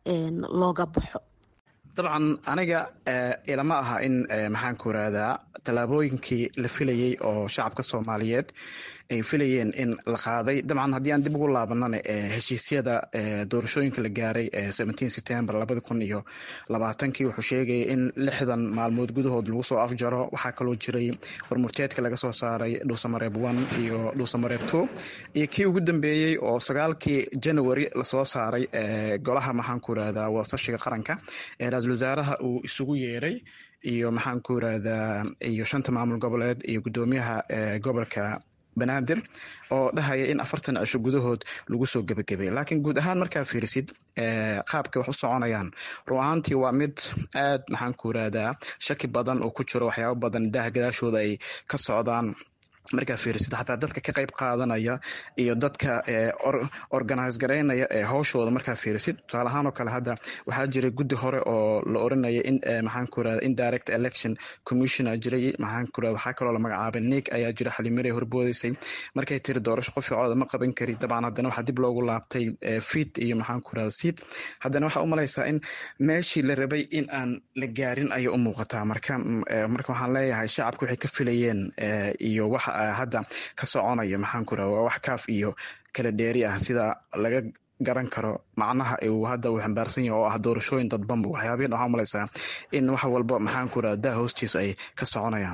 looga baxo dabcan aniga ilama aha in maxaan ku irahdaa tallaabooyinkii la filayey oo shacabka soomaaliyeed ay filayeen in la qaaday dabcan haddii aan dib ugu laabanana heshiisyada doorashooyinka la gaaray september labadi kun iyo labaatankii wuxuu sheegayay in lixdan maalmood gudahood lagu soo afjaro waxaa kaloo jiray warmurteedka laga soo saaray dhuusamareeb one iyo dhuusamareeb two iyo kii ugu dambeeyey oo sagaalkii january lasoo saaray golaha maxaan ku irahdaa wadasashiga qaranka ee ra-isul wasaaraha uu isugu yeeray iyo maxaan ku irahdaa iyo shanta maamul goboleed iyo guddoomiyaha gobolka banaadir oo dhahaya in afartan cisho gudahood lagu soo gebagabay laakiin guud ahaan markaa fiirisid qaabka wax u soconayaan run ahaantii waa mid aad maxaan ku irahdaa shaki badan oo ku jiro waxyaabo badan daah gadaashooda ay ka socdaan markaa fiirisid xataa dadka ka qayb qaadanaya iyo dadka organise garaynaya ee howshooda markaa fiirisid tusaale ahaan oo kale hadda waxaa jiray guddi hore oo la oranaya in maxaan ku irahda indirect election commissioner jiray maxaan ku irahda waxaa kaloo la magacaabay nig ayaa jira xalimarey horboodeysay markay tiri doorasho qof cooda ma qaban kari dabcan haddana waxaa dib loogu laabtay fit iyo maxaan ku irahda seat haddana waxaa u malaysaa in meeshii la rabay in aan la gaarin ayay u muuqataa marka marka waxaan leeyahay shacabka waxay ka filayeen iyo waxa hadda ka soconaya maxaan ku irahda waa wax kaaf iyo kala dheeri ah sida laga garan karo macnaha uu hadda uu xambaarsan yahay oo ah doorashooyin dadbanba waxyaabihin waxaa umalaysaa in wax walba maxaan ku irahda daa hoostiisa ay ka soconayaan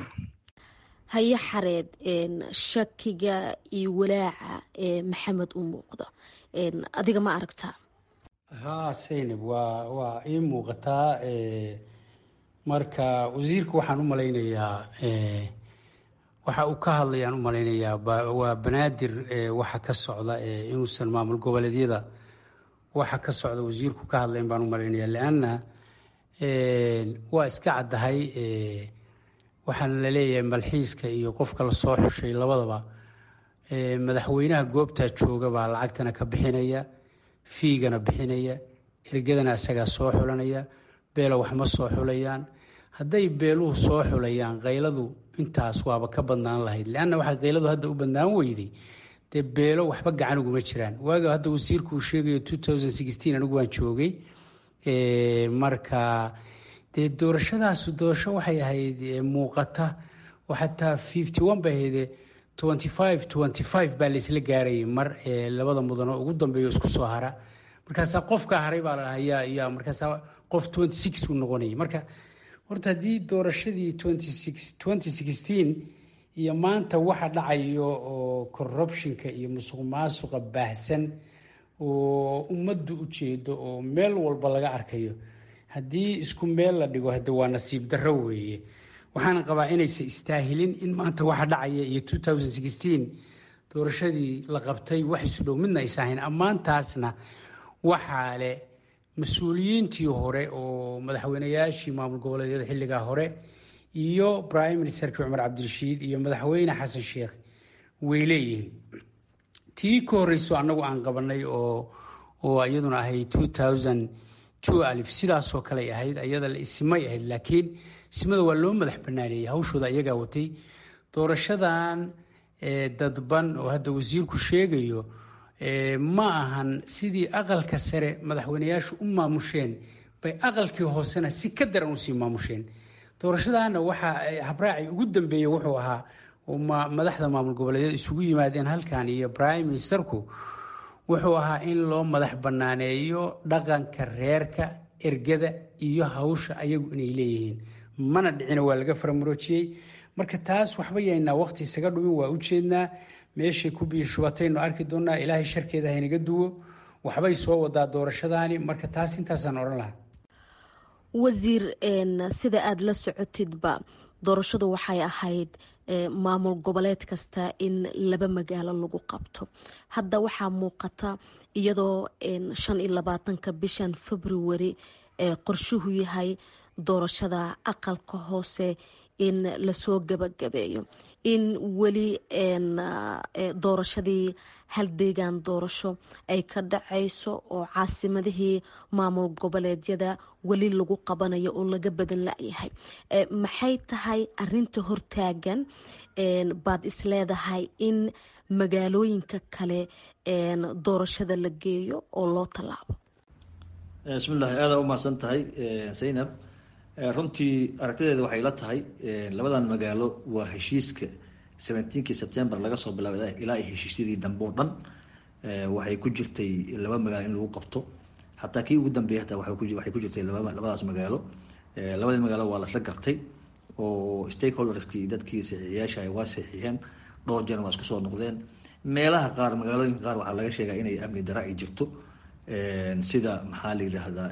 haye xareed shakiga iyo walaaca ee maxamed u muuqda adiga ma aragtaa haa saynab waa waa ii muuqataa marka wasiirka waxaan u malaynayaa waxa uu ka hadlayaan u malaynayaa waa banaadir waxa ka socda inuusan maamul goboleedyada waxa ka socda wasiirku ka hadlayn baan u malaynayaa leanna waa iska caddahay waxaana la leeyahay malxiiska iyo qofka lasoo xushay labadaba madaxweynaha goobtaa jooga baa lacagtana ka bixinaya fiigana bixinaya ergadana isagaa soo xulanaya beelo wax ma soo xulayaan hadday beeluhu soo xulayaan kayladu intaas waaba ka badnaan lahayd leanna waxaa kayladu hadda u badnaan weyday dee beelo waxba gacan uguma jiraan waaga hadda wasiirku uu sheegayo anigu waan joogay marka dee doorashadaasu doorasho waxay ahayd muuqata oo xataa fifty one bay ahayd twenty five twenty five baa laysla gaarayay mar labada mudano ugu dambeeyo isku soo hara markaasaa qofka haray baa la hayaa yaa markaasaa qof twenty six uu noqonayay marka horta haddii doorashadii twenty six twenty sixteen iyo maanta waxa dhacayo oo corruptionka iyo musuq maasuqa baahsan oo ummaddu u jeedo oo meel walba laga arkayo haddii isku meel la dhigo hade waa nasiib darro weeye waxaana qabaa inaysan istaahilin in maanta waxa dhacaya iyo doorashadii la qabtay wax isudhow midna aysa ahayn ammaantaasna waxaa leh mas-uuliyiintii hore oo madaxweynayaashii maamul goboleedyada xilligaa hore iyo prime ministerkii cumar cabdirashiid iyo madaxweyne xasan sheekh way leeyihiin tii ka horreyso annagu aan qabanay oo oo iyaduna ahayd alif sidaasoo kaley ahayd iyada la isimay ahayd laakiin isimada waa loo madax banaaneeyey hawshooda iyagaa watay doorashadan dadban oo hadda wasiirku sheegayo ma ahan sidii aqalka sare madaxweyneyaashu u maamusheen bay aqalkii hoosena si ka daran usii maamusheen doorashadaana waxaa habraaci ugu dambeeyey wuxuu ahaa madaxda maamul goboleedyada isugu yimaadeen halkan iyo prime ministerku wuxuu ahaa in loo madax banaaneeyo dhaqanka reerka ergada iyo hawsha ayagu inay leeyihiin mana dhicina waa laga faramuroojiyey marka taas waxba yaynaa waqti isaga dhumin waa u jeednaa meeshay ku biyo shubataynu arki doonaa ilaahay sharkeeda haynaga duwo waxbay soo wadaa doorashadaani marka taas intaasaan odhan lahaa wasiir sida aada la socotidba doorashadu waxay ahayd maamul goboleed kasta in laba magaalo lagu qabto hadda waxaa muuqata iyadoo shan iyo labaatanka bishan february qorshuhu yahay doorashada aqalka hoose in lasoo gabagabeeyo in weli doorashadii hal deegaan doorasho ay ka dhacayso oo caasimadihii maamul goboleedyada weli lagu qabanayo oo laga badan layahay maxay tahay arinta hortaagan baad isleedahay in magaalooyinka kale doorashada la geeyo oo loo tallaabo bismillahi aada umahadsan tahay zaynab runtii aragtideeda waxay la tahay labadan magaalo waa heshiiska seventeenkii september laga soo bilaabay ilaa heshiisyadii dambe oo dhan waxay ku jirtay laba magaalo in lagu qabto xataa kii ugu dambeeyay hataa waxay ku jirtay labadaas magaalo labadii magaalo waa lasla gartay oo stakeholderskii dadkii saxiixiyaasha ay waa saxiixeen dhowr jeer waa isku soo noqdeen meelaha qaar magaalooyinka qaar waxaa laga sheegaa inay amni dara ay jirto sida maxaa la yidhaahdaa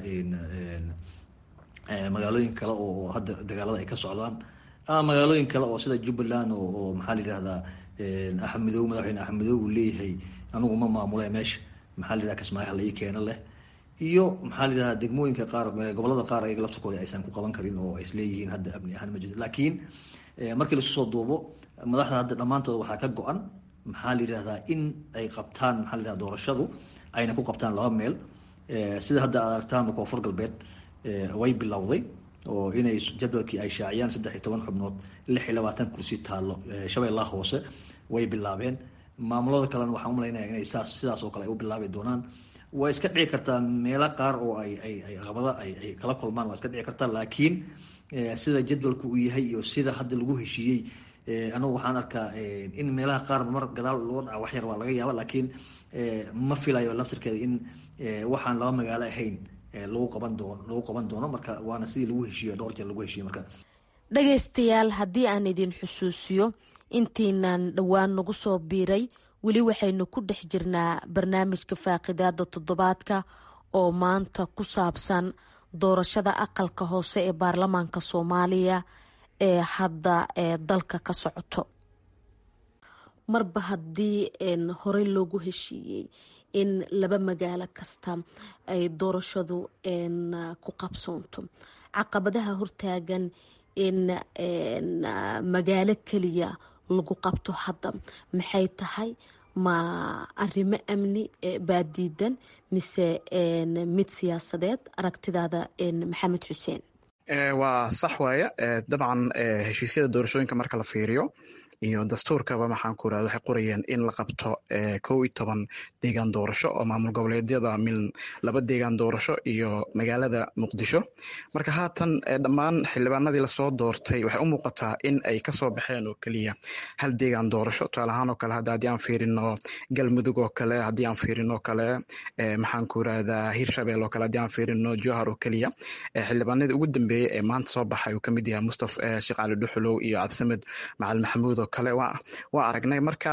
magaalooyin kale oo hadda dagaalada ay ka socdaan ama magaalooyin kale oo sida jubbaland oo maxaa la yidhahdaa axmedow madaxweyne axmedow uu leeyahay anigu ma maamule meesha maxaa la yidhahda kismaayaha la ii keeno leh iyo maxaa la yidhahdaa degmooyinka qaar gobolada qaar ayaga laftirkooda aysan ku qaban karin oo ay isleeyihiin hadda amni ahaan ma jirto laakiin markii lasu soo duubo madaxda hadda dhammaantooda waxaa ka go-an maxaa la yidhahdaa in ay qabtaan maxaa la yidhahda doorashadu ayna ku qabtaan laba meel sida hadda aad aragtaan koonfur galbeed way bilowday oo inay jadwalkii ay shaaciyaan saddex iyo toban xubnood lix iyo labaatan kursi taallo shabeellaha hoose way bilaabeen maamulada kalena waxaan umalaynaya inay saas sidaas oo kale ay u bilaabi doonaan waa iska dhici kartaa meelo qaar oo ay ay ay qabada ay ay kala kulmaan waa iska dhici kartaa laakiin sida jadwalku uu yahay iyo sida hadda lagu heshiiyey anigu waxaan arkaa in meelaha qaar mar gadaal loo dhaca wax yar waa laga yaaba laakiin ma filayo laftirkeeda in waxaan laba magaalo ahayn lagu qaban doono lagu qaban doono marka waana sidii lagu heshiiyo dhowr jeer lagu heshiiyo marka dhagaystayaal haddii aan idin xusuusiyo intiinan dhowaan nagu soo biiray weli waxaynu ku dhex jirnaa barnaamijka faaqidaada toddobaadka oo maanta ku saabsan doorashada aqalka hoose ee baarlamaanka soomaaliya ee hadda ee dalka ka socoto marba haddii horey loogu heshiiyey in laba magaalo kasta ay doorashadu ku qabsoonto caqabadaha hortaagan in magaalo keliya lagu qabto hadda maxay tahay ma arrimo amni baa diidan mise mid siyaasadeed aragtidaada maxamed xuseen waa sax waaye dabcan heshiisyada doorashooyinka marka la fiiriyo iyo dastuurkaba maxaan ku irahda waxay qorayeen in la qabto kow iyo toban deegaan doorasho oo maamul goboleedyada mil laba deegaan doorasho iyo magaalada muqdisho marka haatan dhammaan xildhibaanadii lasoo doortay waxay u muuqataa in ay kasoo baxeen oo keliya hal deegaan doorasho tusaale ahaan oo kale hadda haddii aan fiirino galmudug oo kale haddii aan fiirino kale maxaan ku irahdaa hirshabeel oo kale haddii aan fiirino johar oo keliya xildhibaanadii ugu dambeeyey ee maanta soo baxay uu kamid yahay mustaf sheekh cali dhuxulow iyo cabdisamed macalin maxamuud oo kale waa aragnay marka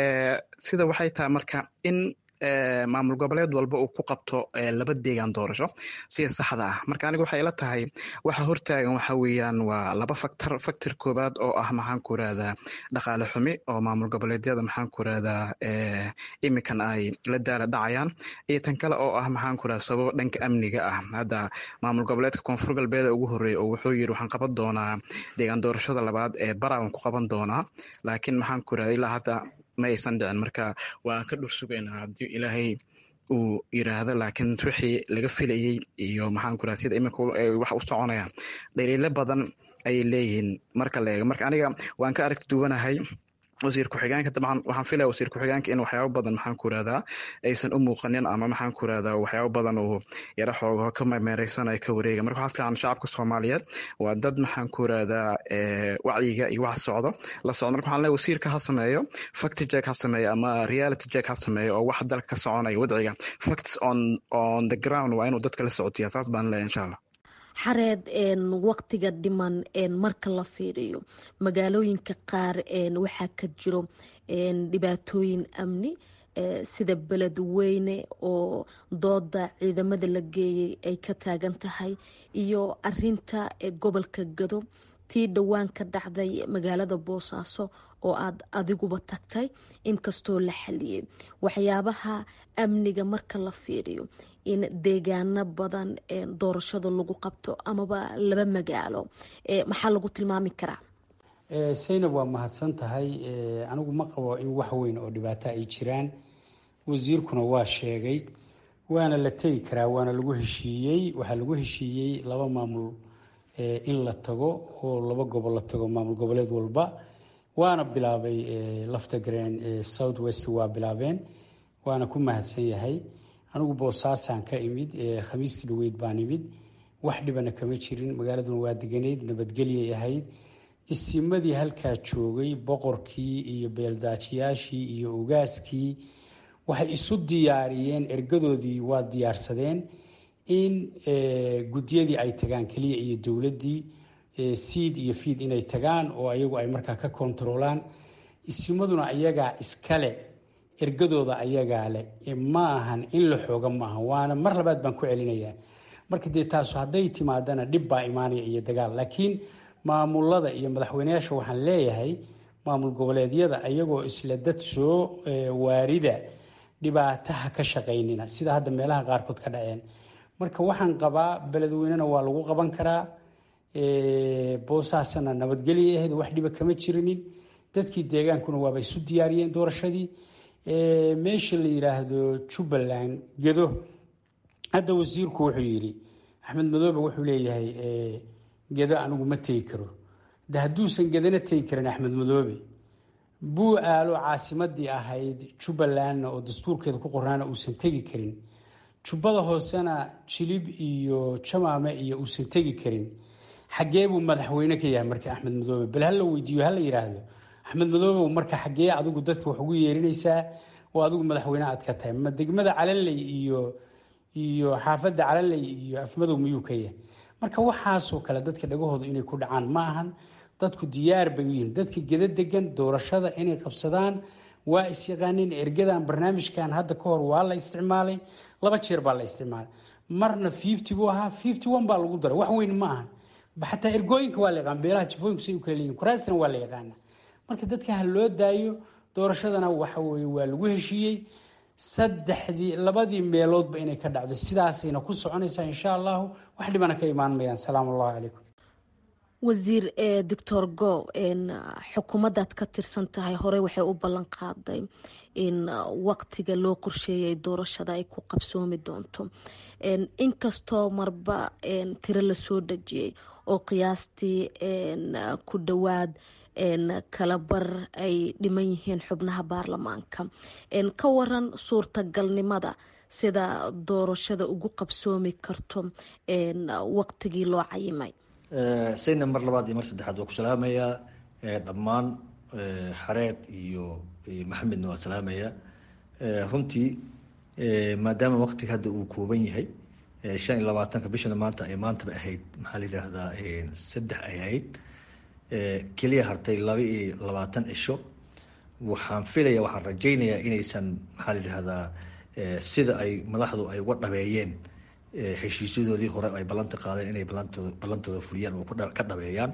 sida waxay tahay marka in maamul goboleed walba uu ku qabto laba deegaan doorasho sida saxda ah marka aniga waxay ila tahay waxa hortaagan waxa weeyaan waa laba factor factor koowaad oo ah maxaan ku rahdaa dhaqaale xumi oo maamul goboleedyada maxaan ku rahdaa iminkan ay la daala dhacayaan iyo tan kale oo ah maxaan ku rahdaa sababo dhanka amniga ah hadda maamul goboleedka koonfur galbeeda ugu horreeya oo wuxuu yiri waxaan qaban doonaa deegaan doorashada labaad ee barawan ku qaban doonaa laakiin maxaan ku rahdaa ilaa hadda ma aysan dhicin marka waan ka dhur sugaynaa haddii ilaahay uu yiraahdo laakiin wixii laga filayey iyo maxaan ku raha sida iminka wax u soconayaan dhaliilo badan ayay leeyihiin marka la eego marka aniga waan ka aragti duwanahay wasiir ku-xigeenka dabcan waxaan filaya wasiir ku-xigeenka in waxyaabo badan maxaan ku rahdaa aysan u muuqanin ama maxaan ku rahdaa waxyaabo badan uu yaro xoogaho ka meereysanaya ka wareega marka waxaa fiican shacabka soomaaliyeed waa dad maxaan ku rahdaa wacyiga iyo wax socdo la socdo marka waxaan leeyahay wasiirka ha sameeyo fact check ha sameeyo ama reality check ha sameeyo oo wax dalka ka soconaya wadciga facts on on the ground waa inuu dadka la socotiya saas baan leeyahay insha allah xareed waqtiga dhiman marka la fiiriyo magaalooyinka qaar waxaa ka jiro dhibaatooyin amni sida beledweyne oo dooda ciidamada la geeyay ay ka taagan tahay iyo arinta gobolka gado tii dhowaan ka dhacday magaalada boosaaso oo aad adiguba tagtay inkastoo la xaliyey waxyaabaha amniga marka la fiiriyo in deegaano badan doorashada lagu qabto amaba laba magaalo maxaa lagu tilmaami karaa saynab waa mahadsan tahay anigu ma qabo in wax weyn oo dhibaato ay jiraan wasiirkuna waa sheegay waana la tegi karaa waana lagu heshiiyey waxaa lagu heshiiyey laba maamul in la tago oo laba gobol la tago maamul goboleed walba waana bilaabay laftagreen south west waa bilaabeen waana ku mahadsan yahay anigu boosaasaan ka imid khamiistii dhaweyd baan imid wax dhibana kama jirin magaaladuna waa deganeyd nabadgelyay ahayd isimadii halkaa joogay boqorkii iyo beeldaajiyaashii iyo ogaaskii waxay isu diyaariyeen ergadoodii waa diyaarsadeen in guddiyadii ay tagaan keliya iyo dowladdii seid iyo fiid inay tagaan oo ayagu ay markaa ka kontaroolaan isimaduna ayagaa iskale ergadooda ayagaa leh ma ahan in la xooga maaha waana mar labaad baan ku celinayaa marka dee taasu hadday timaadana dhib baa imaanaya iyo dagaal laakiin maamulada iyo madaxweyneyaasha waxaan leeyahay maamul goboleedyada ayagoo isla dad soo waarida dhibaataha ka shaqaynina sida hadda meelaha qaarkood ka dhaceen marka waxaan qabaa beledweynena waa lagu qaban karaa boosaasana nabadgelya ahayd wax dhiba kama jirinin dadkii deegaankuna waaba isu diyaariyeen doorashadii meesha la yiraahdo jubbaland gedo hadda wasiirku wuxuu yidhi axmed madoobe wuxuu leeyahay gedo anigu ma tegi karo de hadduusan gedana tegi karin axmed madoobe buu aalo caasimadii ahayd jubbalandna oo dastuurkeeda ku qornaana uusan tegi karin jubbada hoosena jilib iyo jamaame iyo uusan tegi karin xaggee buu madaxweyne ka yahay marka axmed madoobe bal hala weydiiyo hala yiraahdo axmed madoobe marka xaggee adigu dadka wax ugu yeerinaysaa oo adigu madaxweyne aad ka tahay ma degmada calanley iyo iyo xaafadda calanley iyo afmadow miyuu ka yahay marka waxaasoo kale dadka dhagahooda inay ku dhacaan ma ahan dadku diyaar bay u yihiin dadka geda degan doorashada inay qabsadaan waa isyaqaaneen ergadan barnaamijkan hadda ka hor waa la isticmaalay laba jeer baa la isticmaalay marna fifty buu ahaa fifty one baa lagu daray wax weyn ma ahan xataa ergooyinka waa la yaqaan beelaha jifooyinku say u kala leeyihin kuraasina waa la yaqaana marka dadka ha loo daayo doorashadana waxa weye waa lagu heshiiyey saddexdii labadii meeloodba inay ka dhacdo sidaasayna ku soconaysaa insha allahu wax dhibana ka imaan mayaan salaamu allahu calaykum wasiir doctor go xukuumaddaad ka tirsan tahay horey waxay u ballan qaaday in waqtiga loo qorsheeyay doorashada ay ku qabsoomi doonto inkastoo marba tiro lasoo dhajiyey oo qiyaastii ku dhowaad kalabar ay dhiman yihiin xubnaha baarlamaanka ka waran suurtagalnimada sida doorashada ugu qabsoomi karto waqtigii loo cayimay sayna mar labaad iyo mar saddexaad waa ku salaamayaa dhammaan xareed iyo maxamedna waa salaamayaa runtii maadaama waqtiga hadda uu kooban yahay shan iyo labaatanka bishana maanta ay maantaba ahayd maxaa la yidhaahdaa saddex ay ahayd keliya hartay laba iyo labaatan cisho waxaan filaya waxaan rajaynayaa inaysan maxaa la yidhahdaa sida ay madaxdu ay uga dhabeeyeen heshiisyadoodii hore ay ballanta qaadeen inay balantooda ballantooda fuliyaan oo ka dhabeeyaan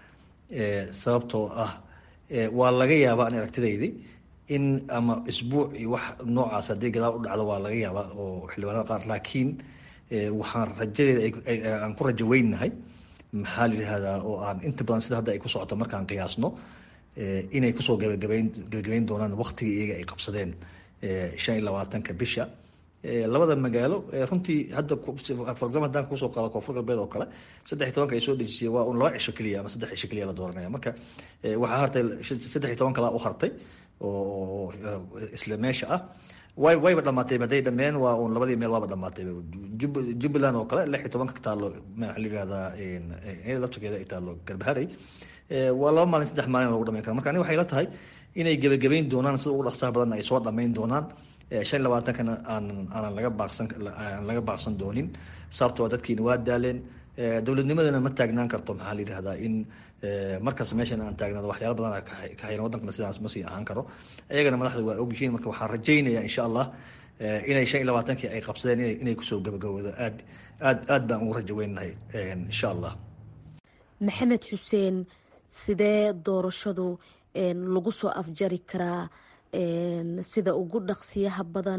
sababtoo ah waa laga yaabaa an aragtidaydi in ama isbuuc iyo wax noocaas haddii gadaal u dhacdo waa laga yaabaa oo xildhibaanada qaar laakiin waxaan rajadeeda aan ku rajo weynahay maxaa la yidhahdaa oo aan inta badan sida hadda ay ku socoto markaan qiyaasno inay kusoo gabagabeyn gabagabeyn doonaan waktigii iyaga ay qabsadeen shan iyo labaatanka bisha labada magaalo runtii hadda for example haddaan kusoo qaado koonfur galbeed oo kale saddex iyo tobanka ay soo dejisay waa un laba cisho keliya ama saddex cisho keliya la dooranaya marka waxaa hartay saddex iyo toban kalaa u hartay oo isla meesha ah way wayba dhamaatay hadday dhameen waa un labadii meel waaba dhamaatay jubbaland oo kale lix iyo tobanka taalo maxaa la yihahdaa laftirkeeda ay taalo garbaharey waa laba maalin saddex maalin lagu dhamayn kara marka aniga waxay la tahay inay gebagabeyn doonaan sida ugu dhaqsaha badan ay soo dhamayn doonaan shan iyo labaatankana aan aanan laga baaqsan aan laga baaqsan doonin sababtoo dadkiina waa daaleen dowladnimadana ma taagnaan karto maxaa la yidhahdaa in markaas meeshan aan taagnaado waxyaala badan ka xiran wadankana sidaas ma sii ahaan karo iyagana madaxda waa ogyihiin marka waxaan rajaynaya insha allah inay shan iyo labaatankii ay qabsadeen ina inay kusoo gabagaboodo aad aad aad baan ugu rajo weynahay insha allah maxamed xuseen sidee doorashadu lagu soo afjari karaa sida ugu dhaqsiyaha badan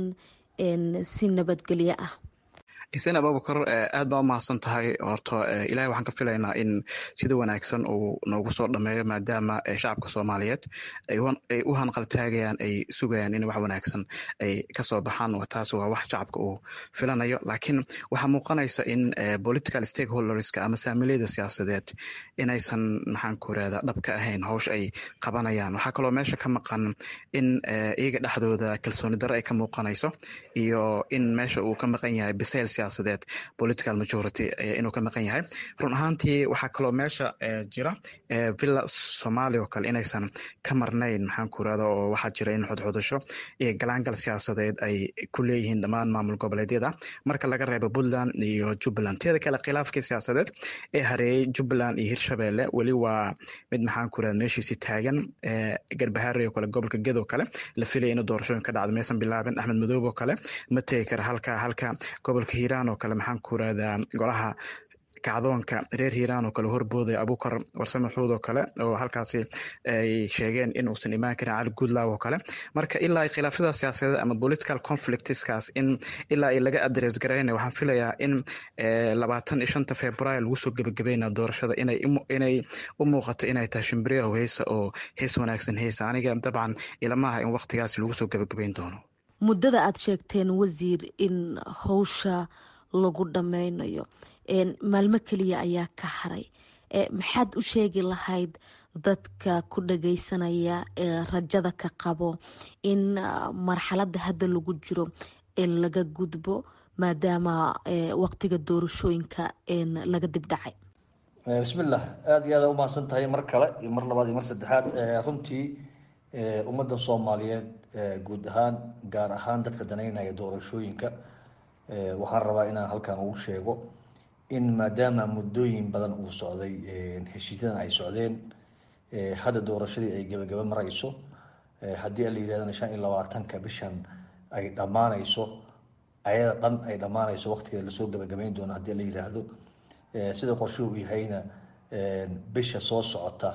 si nabadgelyo ah xuseen abubakar aad baa u mahadsan tahay horto ilahay waxaan ka filaynaa in sida wanaagsan uu noogu soo dhameeyo maadaama shacabka soomaaliyeed ay u hanqaltaagayaan ay sugayaan in wax wanaagsan ay kasoo baxaan taas waa wax shacabka uu filanayo laakiin waxaa muuqanaysa in political stakeholderska ama saamiliyada siyaasadeed inaysan maxaan ku irahda dhab ka ahayn howsha ay qabanayaan waxaa kaloo meesha ka maqan in iyaga dhexdooda kalsooni daro ay ka muuqanayso iyo in meesha uu ka maqan yahay bisayl siyaasadeed political majority inuu ka maqan yahay run ahaantii waxaa kaloo meesha jira villa somalia oo kale inaysan ka marnayn maxaan ku irahda oo waxaa jira in xodxodasho iyo galaangal siyaasadeed ay ku leeyihiin dhammaan maamul goboleedyada marka laga reebo puntland iyo jubbaland teeda kale khilaafkii siyaasadeed ee hareeyey jubbaland iyo hirshabelle weli waa mid maxaan ku irahda meeshiisi taagan garbahaari oo kale gobolka ged oo kale la filaya inuu doorashooyin ka dhacdo maysan bilaabin axmed madoob oo kale ma tegi kara halka halka gobolka hiiraan oo kale maxaan ku irahdaa golaha kacdoonka reer hiiraan oo kale horbooday abukar warsame xuud oo kale oo halkaasi ay sheegeen in uusan imaan karin cali goodlaw oo kale marka ilaa ay khilaafyada siyaasadeed ama political conflictskaas in ilaa ay laga adres garayna waxaan filayaa in labaatan iyo shanta februaar lagu soo gebagabeyna doorashada inay inay u muuqato inay tahay shimbiriyahu heesa oo hees wanaagsan heesa aniga dabcan ilamaha in waqtigaasi lagu soo gebagabeyn doono muddada aada sheegteen wasiir in howsha lagu dhameynayo maalmo keliya ayaa ka haray maxaad u sheegi lahayd dadka ku dhageysanaya ee rajada ka qabo in marxaladda hadda lagu jiro laga gudbo maadaama waqtiga doorashooyinka laga dib dhacay bismillah aada iyo aada umahadsan tahay mar kale iyo mar labaad iyo mar saddexaad runtii ummadda soomaaliyeed guud ahaan gaar ahaan dadka danaynaya doorashooyinka waxaan rabaa inaan halkan ugu sheego in maadaama muddooyin badan uu socday heshiisyadan ay socdeen hadda doorashadii ay gebagaba marayso haddii la yirahdana shan iyo labaatanka bishan ay dhammaanayso ayada dhan ay dhammaanayso waqtigeeda lasoo gebagabeyn doono haddii la yiraahdo sida qorshuhu uu yahayna bisha soo socota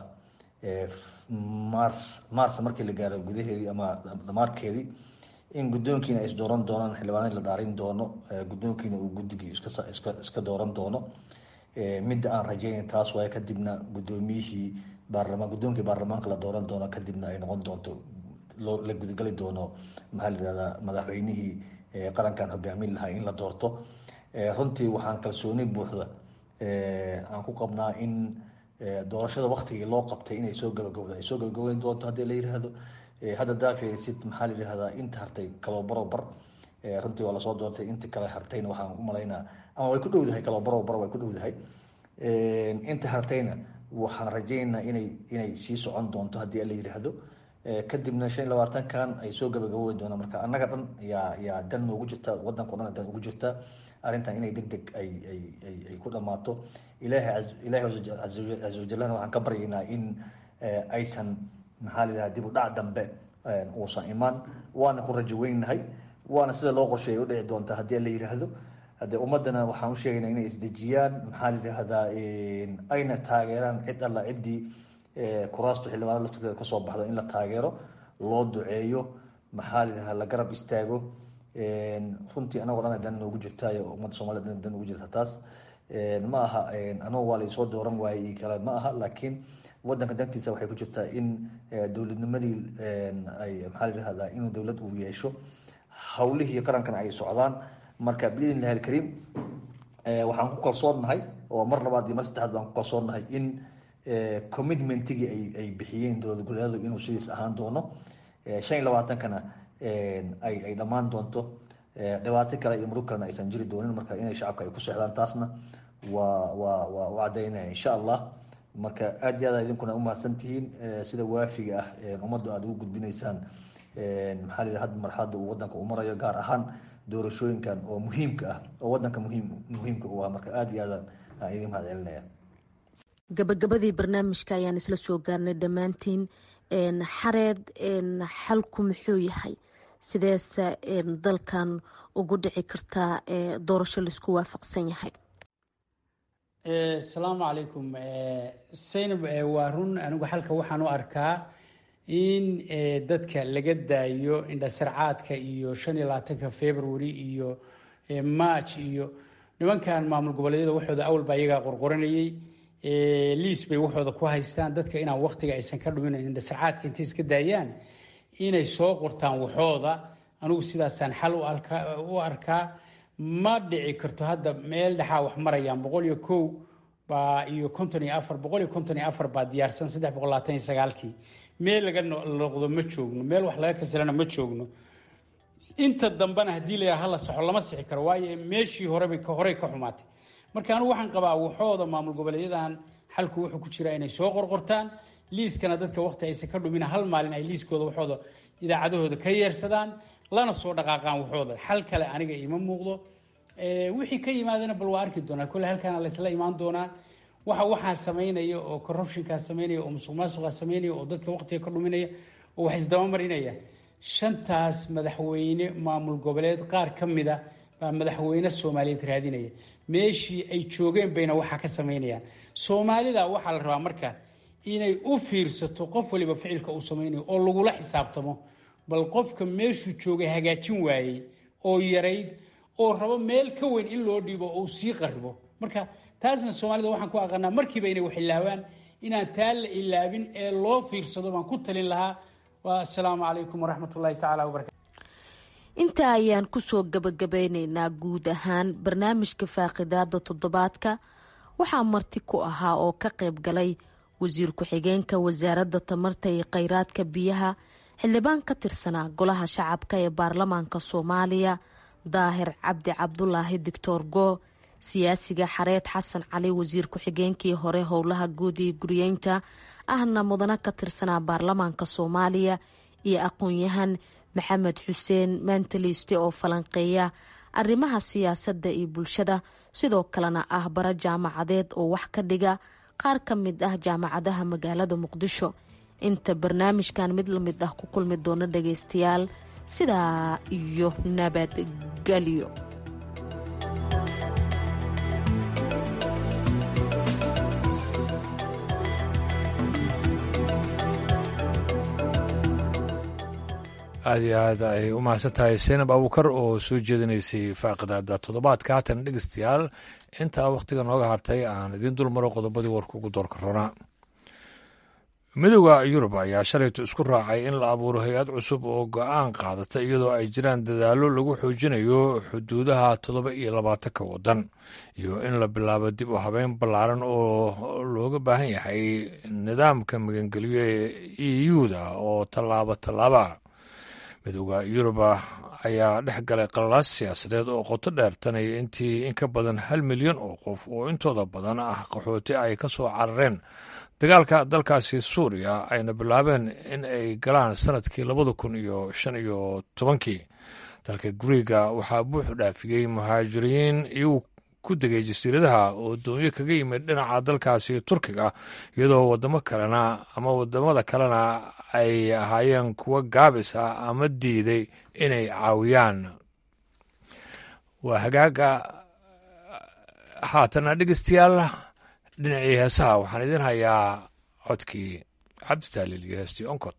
mars mars markii la gaaro gudaheedii ama dhamaadkeedii in guddoonkiina ay isdooran doonaan xildhibaanadii la dhaarin doono guddoonkiina uu guddigii iska iska iska dooran doono midda aan rajeynayn taas waaye kadibna guddoomiyihii baarlamaan guddoonkii baarlamaanka la dooran doono kadibna ay noqon doonto loo la gudagali doono maxaa la yihahdaa madaxweynihii qarankan hogaamin lahaa in la doorto runtii waxaan kalsooni buuxda aan ku qabnaa in doorashada waktigii loo qabtay inay soo gabagabda ay soo gabagabeyn doonto haddii la yiraahdo hadda daafesid maxaa la yihahdaa inta hartay kaloo barobar runtii waa lasoo doortay inta kale hartayna waxaan u malaynaa ama way ku dhowdahay kaloo barobar way ku dhowdahay inta hartayna waxaan rajaynaynaa inay inay sii socon doonto haddii la yiraahdo kadibna shan iyo labaatankan ay soo gabagaboodi doonaan marka annaga dhan yaa yaa dan noogu jirta wadanka o dhan dan ugu jirta arrintan inay deg deg ay ay ay ay ku dhammaato ilaahay ilaahay caza wajalana waxaan ka baryaynaa in aysan maxaa la yidhaha dib u dhac dambe uusan imaan waana ku rajo weynahay waana sida loo qorsheeyay u dhici doonta haddii la yidhaahdo haddee ummaddana waxaan u sheegaynaa inay isdejiyaan maxaa la yidhaahdaa ayna taageeraan cid alla ciddii kuraastu xildhibaanada laftirkeeda kasoo baxda in la taageero loo duceeyo maxaa la yidhahdaa la garab istaago runtii anagoo dhan dan noogu jirtaayo ummadda soomaliya dan ugu jirta taas ma aha anagoo waa laysoo dooran waayey iyo kale ma aha laakiin wadanka dantiisa waxay ku jirtaa in dowladnimadii ay maxaa la yidhahdaa inuu dowlad uu yeesho hawlihii qarankana ay socdaan marka biidn illahi alkariim waxaan ku kalsoonnahay oo mar labaad iyo mar saddexaad baan ku kalsoonnahay in commitmentigii ay ay bixiyeen dowlad goboleedu inuu sidiis ahaan doono shan iyo labaatankana ay ay dhammaan doonto dhibaato kale iyo murug kalena aysan jiri doonin marka inay shacabka ay ku sexdaan taasna waa waa waa u caddaynaya insha allah marka aad iyo aad idinkuna umahadsan tihiin sida waafiga ah ummaddu aada ugu gudbinaysaan maxaa la had marxaladda uu wadanka uu marayo gaar ahaan doorashooyinkan oo muhiimka ah oo wadanka muhiim muhiimka u ah marka aada iyo aad aan idin mahad celinaya gabagabadii barnaamijka ayaan isla soo gaarnay dhammaantiin xareed xalku muxuu yahay sideese dalkan ugu dhici kartaa doorasho laisku waafaqsan yahay asalaamu calaykum saynab waa run anigu xalka waxaan u arkaa in dadka laga daayo indhasarcaadka iyo shan iyo labaatanka february iyo march iyo nimankan maamul goboleedyada waxooda awalba iyagaa qorqoranayey liis bay waxooda ku haystaan dadka inaan waktiga aysan ka dhumin indhasarcaadka intay iska daayaan inay soo qortaan waxooda anigu sidaasaan xal u arkaa ma dhici karto hadda meel dhexaa wax marayaan boqol iyo kow baa iyo konton iyo afar boqol iyo konton iyo afar baa diyaarsan saddex boqol labaatan iyo sagaalkii meel laga noqdo ma joogno meel wax laga kasilana ma joogno inta dambena haddii la yidhaha hala saxo lama sixi karo waayo meeshii horebay horey ka xumaatay marka anigu waxaan qabaa waxooda maamul goboleedyadan xalku wuxuu ku jiraa inay soo qorqortaan liiskana dadka waqti aysan ka dhumin hal maalin ay liiskooda waxooda idaacadahooda ka yeersadaan lana soo dhaqaaqaan waxooda xal kale aniga ima muuqdo wixii ka yimaadana bal waa arki doonaa kolle halkaana laysla imaan doonaa waxa waxaa samaynaya oo corruptionkaa samaynaya oo musuq maasuqaa samaynaya oo dadka waqtiga ka dhuminaya oo wax isdabamarinaya shantaas madaxweyne maamul goboleed qaar ka mida baa madaxweyne soomaaliyeed raadinaya meeshii ay joogeen bayna waxaa ka samaynayaan soomaalida waxaa la rabaa marka inay u fiirsato qof waliba ficilka uu samaynayo oo lagula xisaabtamo bal qofka meeshuu joogay hagaajin waayey oo yarayd oo rabo meel ka weyn in loo dhiibo oo sii qaribo marka taasna soomaalida waxaan ku aqaanaa markiiba inay wax ilaawaan inaan taa la ilaabin ee loo fiirsado baan ku talin lahaa assalaamu calaykum waraxmat ullahi tacala wabarakatu intaa ayaan kusoo gabagabeyneynaa guud ahaan barnaamijka faaqidaada toddobaadka waxaa marti ku ahaa oo ka qayb galay wasiir ku-xigeenka wasaaradda tamarta iyo kheyraadka biyaha xildhibaan ka tirsanaa golaha shacabka ee baarlamaanka soomaaliya daahir cabdi cabdulaahi doctor goo siyaasiga xareed xasan cali wasiir ku-xigeenkii hore howlaha guud iyo guriyeynta ahna mudano ka tirsanaa baarlamaanka soomaaliya iyo aqoon-yahan maxamed xuseen mantaliste oo falanqeeya arrimaha siyaasadda iyo bulshada sidoo kalena ah bara jaamacadeed oo wax ka dhiga qaar ka mid ah jaamacadaha magaalada muqdisho inta barnaamijkan mid lamid ah ku kulmi doono dhagaystayaal sidaa iyo nabadgelyo aada iyo aad ay u mahadsan tahay seenab abuukar oo soo jeedinaysay faaqidaada toddobaadka haatan dhegeystayaal intaa wakhtiga nooga hartay aan idiin dulmaro qodobadii warka ugu doorka ronaa midooda yurub ayaa shalaytu isku raacay in la abuuro hay-ad cusub oo go-aan qaadata iyadoo ay jiraan dadaallo lagu xoojinayo xuduudaha toddoba iyo labaatanka waddan iyo in la bilaabo dib u habeyn ballaaran oo looga baahan yahay nidaamka magangelyo ee e u-da oo tallaabo tallaaba midooda yuruba ayaa dhex galay qalalaas siyaasadeed oo qoto dheer tanaya intii in ka badan hal milyan oo qof oo intooda badan ah qaxooti ay ka soo carareen dagaalka dalkaasi suuriya ayna bilaabeen in ay galaan sanadkii labada kun iyo shan iyo tobankii dalka guriga waxaa buuxu dhaafiyey muhaajiriin iyagu ku degay jasiiradaha oo doonyo kaga yimid dhinaca dalkaasi turkiga iyadoo wadamo kalena ama wadamada kalena ay ahaayeen kuwo gaabis ah ama diiday inay caawiyaan waa hagaaga haatana dhegeystayaal dhinacii heesaha waxaan idin hayaa codkii cabditaaliil iyo heestii onkod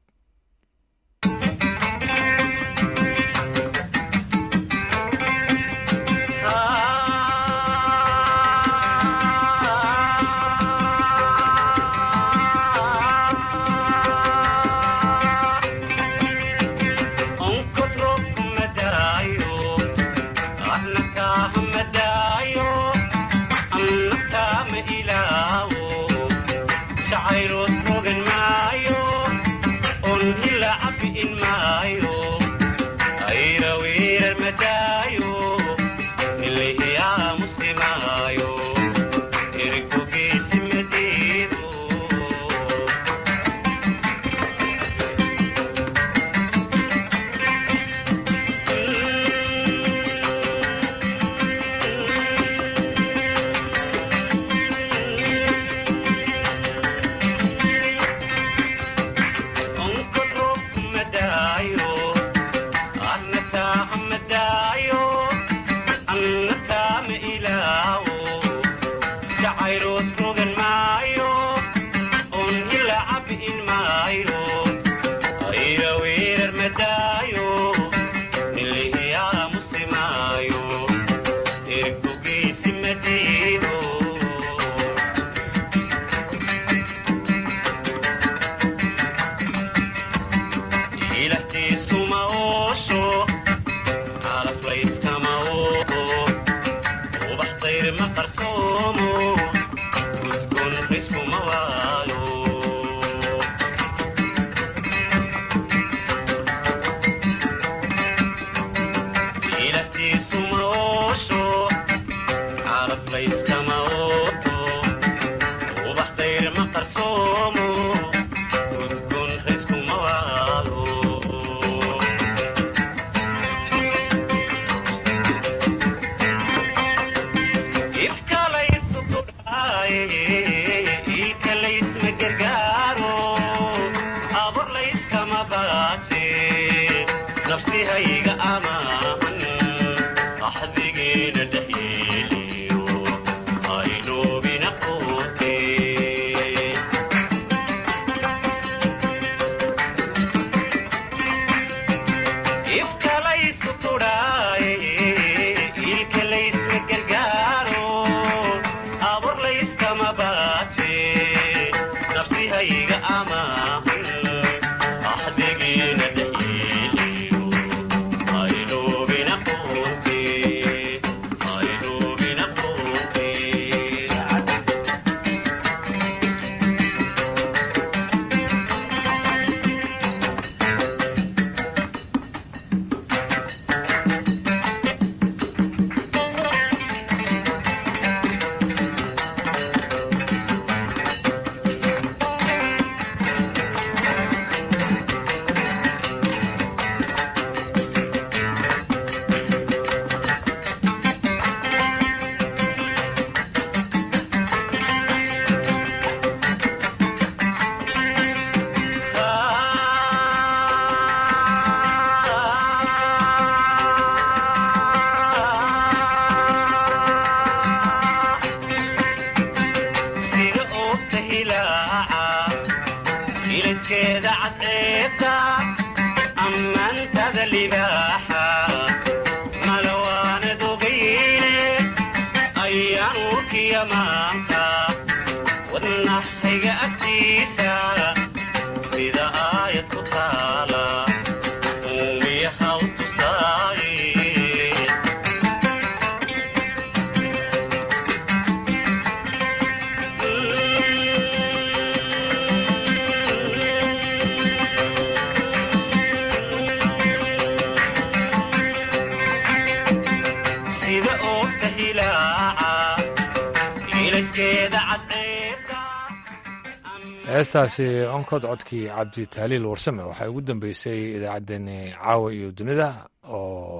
heestaasi onkod codkii cabdi tahliil warsame waxaa ugu dambeysay idaacaddeenii caawa iyo dunida oo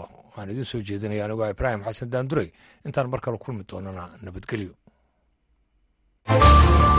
waxaan idiin soo jeedinaya anigoo ibraahim xasan daandurey intaan mar kale kulmi doonana nabadgelyo